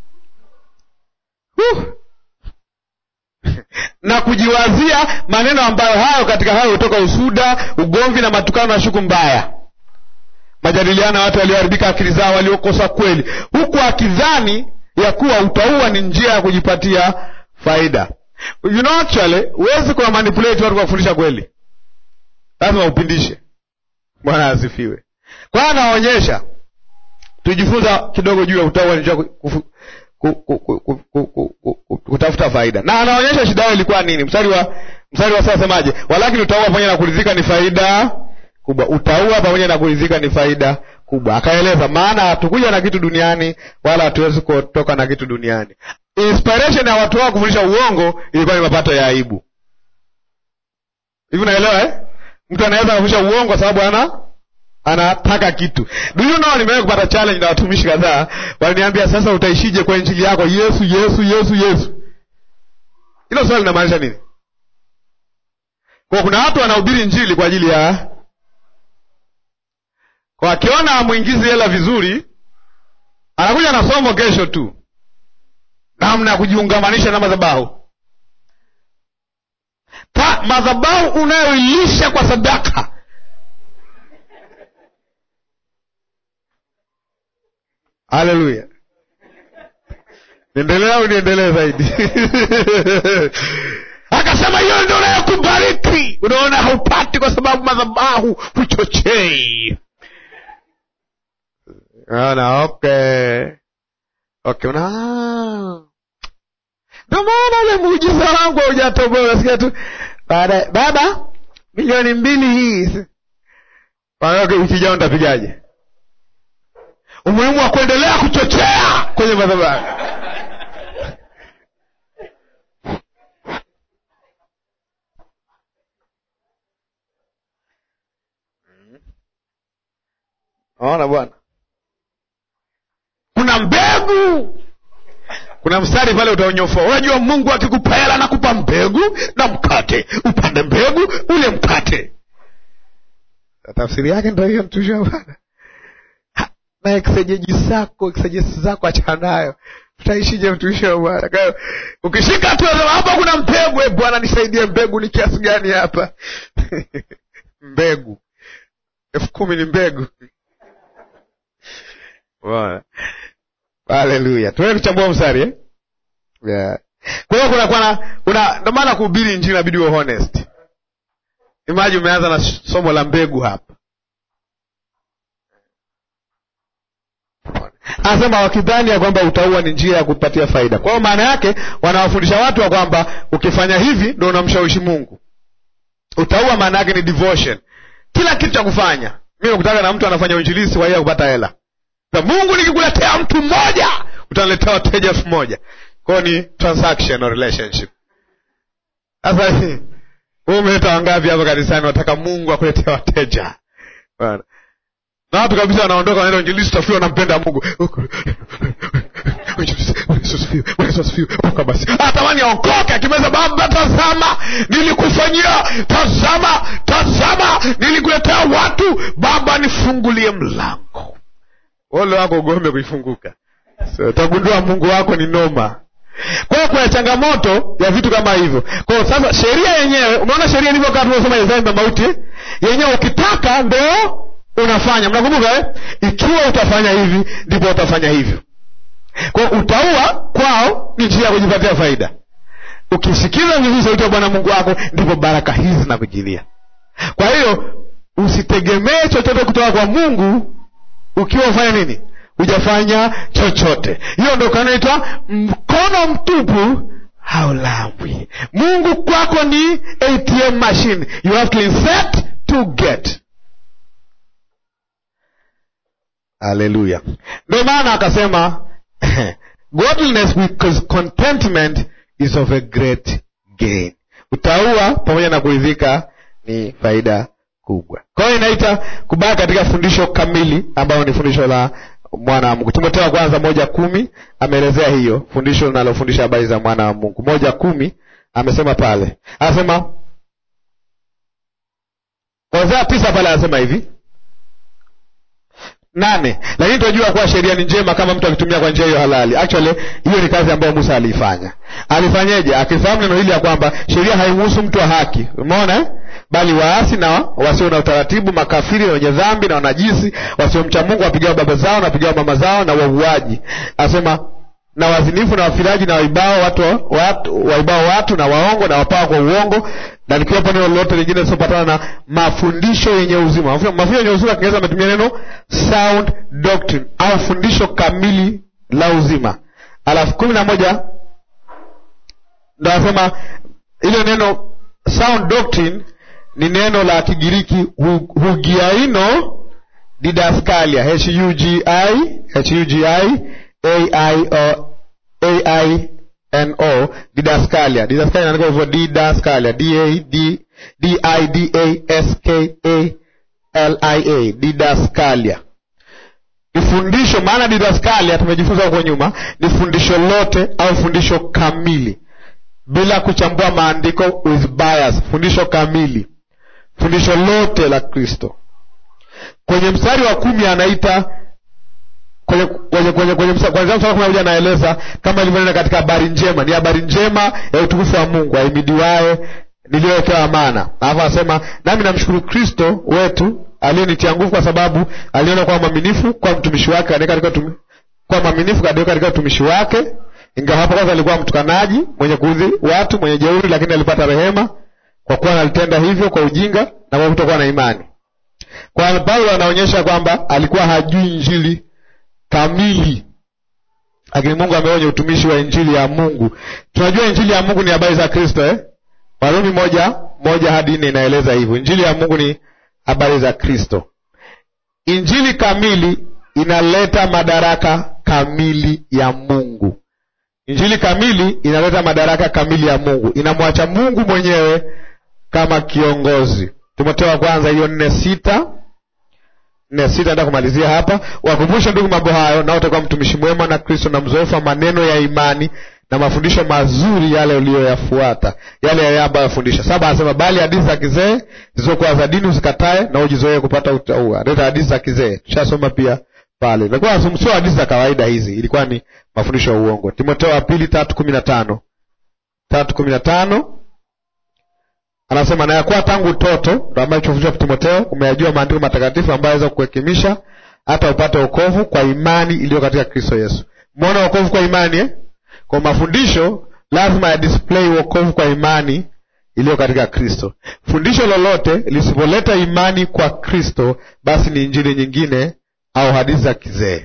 huh. na kujiwazia maneno ambayo hayo katika hayo hutoka usuda ugomvi na matukano na shuku mbaya majadiliano ya watu walioharibika akili zao waliokosa kweli huku akidhani ya kuwa utaua ni njia ya kujipatia faida you know actually huwezi kuwa manipulate watu kwa kufundisha kweli lazima upindishe bwana asifiwe kwa hiyo anaonyesha tujifunza kidogo juu ya utaua ni njia kutafuta faida na anaonyesha shida yao ilikuwa nini mstari wa mstari wa sasemaje walakini utaua pamoja na kuridhika ni faida kubwa utaua pamoja na kuridhika ni faida kubwa akaeleza maana hatukuja na kitu duniani wala hatuwezi kutoka na kitu duniani inspiration ya watu wao kufundisha uongo ilikuwa ni mapato ya aibu hivi unaelewa eh? mtu anaweza kufundisha uongo kwa sababu ana anataka kitu do you know nimewahi kupata challenge na watumishi kadhaa waliniambia sasa utaishije kwa injili yako yesu yesu yesu yesu hilo swali linamaanisha nini kwa kuna watu wanahubiri injili kwa ajili ya kwa akiona amwingizi hela vizuri anakuja na somo kesho tu namna ya kujiungamanisha na madhabahu ta madhabahu unayoilisha kwa sadaka haleluya niendelee au niendelee zaidi akasema hiyo ndio nayokubariki unaona haupati kwa sababu madhabahu huchochei ana okay okay una ndio maana ule muujiza wangu haujatoboa unasikia tu baada baba milioni mbili hii Wanawake wiki ijao nitapigaje umuhimu wa kuendelea kuchochea kwenye madhabahu ona bwana kuna mbegu kuna mstari pale utaonyofoa unajua mungu akikupa hela nakupa mbegu na mkate upande mbegu ule mkate tafsiri yake ndo hiyo mtumishi wa bwana Ha, na eksejeji zako eksejesi zako achana nayo utaishije mtumishi wa bwana Kwa hiyo, ukishika tu unasema, hapa kuna mbegu eh, bwana nisaidie mbegu ni kiasi gani hapa mbegu elfu kumi ni mbegu Bwana. haleluya tuende tuchambua mstari eh? yeah. kwa hiyo kunakuwa na una ndo maana kuhubiri injili inabidi uwe honest imaji umeanza na somo la mbegu hapa anasema wakidhani ya kwamba utaua ni njia ya kupatia faida kwa hiyo maana yake wanawafundisha watu wa kwamba ukifanya hivi ndo unamshawishi mungu utaua maana yake ni devotion kila kitu cha kufanya mi nakutaka na mtu anafanya uinjilisi kwa ajili ya kupata hela na mungu nikikuletea mtu mmoja utaniletea wateja elfu moja kwao ni transaction or relationship sasa wewe umeleta wangapi hapa kanisani wataka mungu akuletea wateja Bwana. na watu kabisa wanaondoka wanaenda uinjilisi tafiwa wanampenda mungu basi atamani aokoke akimeza baba tazama nilikufanyia tazama tazama nilikuletea watu baba nifungulie mlango ole wako ugombe kuifunguka so, utagundua mungu wako ni noma kwa hiyo kuna changamoto ya vitu kama hivyo kwa hiyo sasa sheria yenyewe umeona sheria ilivyokaa tuliosoma ya dhambi na mauti eh? yenyewe ukitaka ndo unafanya mnakumbuka eh? ikiwa utafanya hivi ndipo utafanya hivyo kwa hiyo utaua kwao ni njia ya kujipatia faida ukisikiza vizuri sauti ya bwana mungu wako ndipo baraka hizi zinakujilia kwa hiyo usitegemee chochote kutoka kwa mungu ukiwa ufanya nini hujafanya chochote hiyo ndo kanaitwa mkono mtupu haulambwi mungu kwako ni atm machine you have to insert to get haleluya ndo maana akasema godliness because contentment is of a great gain utaua pamoja na kuridhika ni faida kubwa kwa hiyo inaita kubaki katika fundisho kamili ambayo ni fundisho la mwana wa mungu timotheo wa kwanza moja kumi ameelezea hiyo fundisho linalofundisha habari za mwana wa mungu moja kumi amesema pale anasema kwanzia tisa pale anasema hivi nane lakini tunajua kuwa sheria ni njema kama mtu akitumia kwa njia hiyo halali actually hiyo ni kazi ambayo musa aliifanya alifanyeje akifahamu neno hili ya kwamba sheria haimuhusu mtu wa haki umeona eh? bali waasi na wasio na utaratibu makafiri na wenye dhambi na wanajisi wasiomcha mungu wapigao baba zao na wapigao mama zao na wauaji asema na wazinifu na wafiraji na waibao watu, watu waibao watu na waongo na wapaa kwa uongo na likiwepo neno lolote lingine lisiopatana na mafundisho yenye uzima mafundisho yenye uzima kiingereza ametumia neno sound doctrine au fundisho kamili la uzima alafu kumi na moja ndo anasema ile neno sound doctrine ni neno la kigiriki hu- hugiaino didaskalia hugi hugi aio aino didaskalia didaskalia inaandikwa hivyo didaskalia d a d d i d a s k a lia didaskalia ni fundisho maana didaskalia tumejifunza huko nyuma ni fundisho lote au fundisho kamili bila kuchambua maandiko with bias fundisho kamili fundisho lote la kristo kwenye mstari wa kumi anaita kwenye kwenye kwenye kwenye mstari kwanzia mstari wa kumi na moja anaeleza kama ilivyonena katika habari njema ni habari njema ya utukufu wa mungu aimidiwaye niliyowekewa amana alafu anasema nami namshukuru kristo wetu aliyenitia nguvu kwa sababu aliona kwa mwaminifu kwa mtumishi wake katika katika tumi, kwa mwaminifu katika katika utumishi wake ingawa hapo kwanza alikuwa mtukanaji mwenye kuudhi watu mwenye jeuri lakini alipata rehema kwa kuwa alitenda hivyo kwa ujinga na kwa kutokuwa na imani kwa paulo anaonyesha kwamba alikuwa hajui injili kamili lakini mungu ameonya utumishi wa injili ya mungu tunajua injili ya mungu ni habari za kristo eh? warumi moja moja hadi nne inaeleza hivyo injili ya mungu ni habari za kristo injili kamili inaleta madaraka kamili ya mungu injili kamili inaleta madaraka kamili ya mungu inamwacha mungu mwenyewe kama kiongozi timotheo wa kwanza hiyo nne sita nne sita enda kumalizia hapa wakumbushe ndugu mambo hayo na utakuwa mtumishi mwema na kristo na mzoefu wa maneno ya imani na mafundisho mazuri yale uliyoyafuata yale yale ambayo yafundisha saba anasema bali hadithi za kizee zilizokuwa za dini usikatae na ujizoee kupata utaua leta hadithi za kizee tushasoma pia pale ilikuwa sio hadithi za kawaida hizi ilikuwa ni mafundisho ya uongo timotheo wa pili tatu kumi na tano tatu kumi na tano anasema na yakuwa tangu utoto ndo ambayo chofundishwa timotheo umeyajua maandiko matakatifu ambayo aweza kukuhekimisha hata upate wokovu kwa imani iliyo katika kristo yesu mwona wokovu kwa imani eh? kwa mafundisho lazima ya display wokovu kwa imani iliyo katika kristo fundisho lolote lisipoleta imani kwa kristo basi ni injili nyingine au hadithi za kizee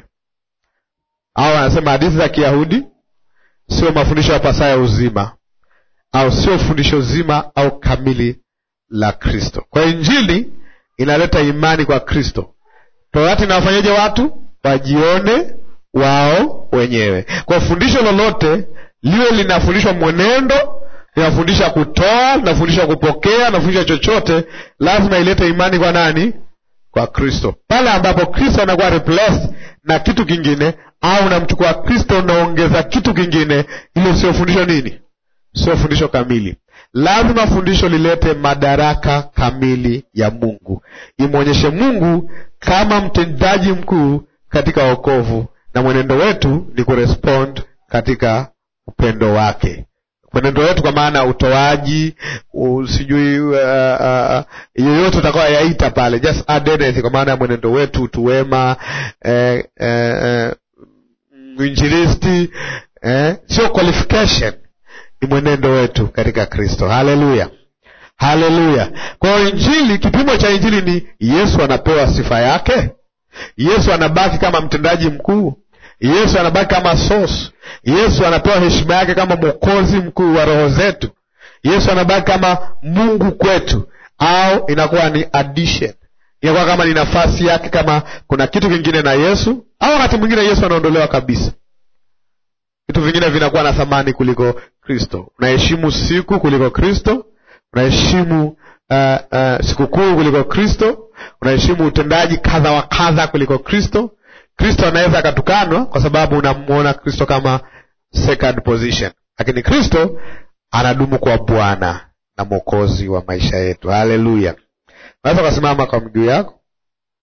au anasema hadithi za kiyahudi sio mafundisho ya pasaya uzima au sio fundisho zima au kamili la kristo kwa hiyo injili inaleta imani kwa kristo torati inawafanyaje watu wajione wao wenyewe kwa fundisho lolote liwe linafundishwa mwenendo linafundisha kutoa linafundisha kupokea linafundisha chochote lazima ilete imani kwa nani kwa kristo pale ambapo kristo anakuwa replaced na kitu kingine au unamchukua kristo unaongeza kitu kingine ile sio fundisho nini sio fundisho kamili lazima fundisho lilete madaraka kamili ya mungu imwonyeshe mungu kama mtendaji mkuu katika wokovu na mwenendo wetu ni kurespond katika upendo wake mwenendo wetu kwa maana utoaji sijui uh, uh, yoyote utakawa yaita pale just add anything kwa maana ya mwenendo wetu utuwema eh, eh, mwinjilisti eh, sio qualification ni mwenendo wetu katika kristo haleluya haleluya kwa hiyo injili kipimo cha injili ni yesu anapewa sifa yake yesu anabaki kama mtendaji mkuu yesu anabaki kama source yesu anapewa heshima yake kama mwokozi mkuu wa roho zetu yesu anabaki kama mungu kwetu au inakuwa ni addition inakuwa kama ni nafasi yake kama kuna kitu kingine na yesu au wakati mwingine yesu anaondolewa kabisa vitu vingine vinakuwa na thamani kuliko kristo unaheshimu siku kuliko kristo unaheshimu uh, uh, sikukuu kuliko kristo unaheshimu utendaji kadha wa kadha kuliko kristo kristo anaweza akatukanwa kwa sababu unamwona kristo kama second position lakini kristo anadumu kwa bwana na mwokozi wa maisha yetu haleluya unaweza ukasimama kwa miguu yako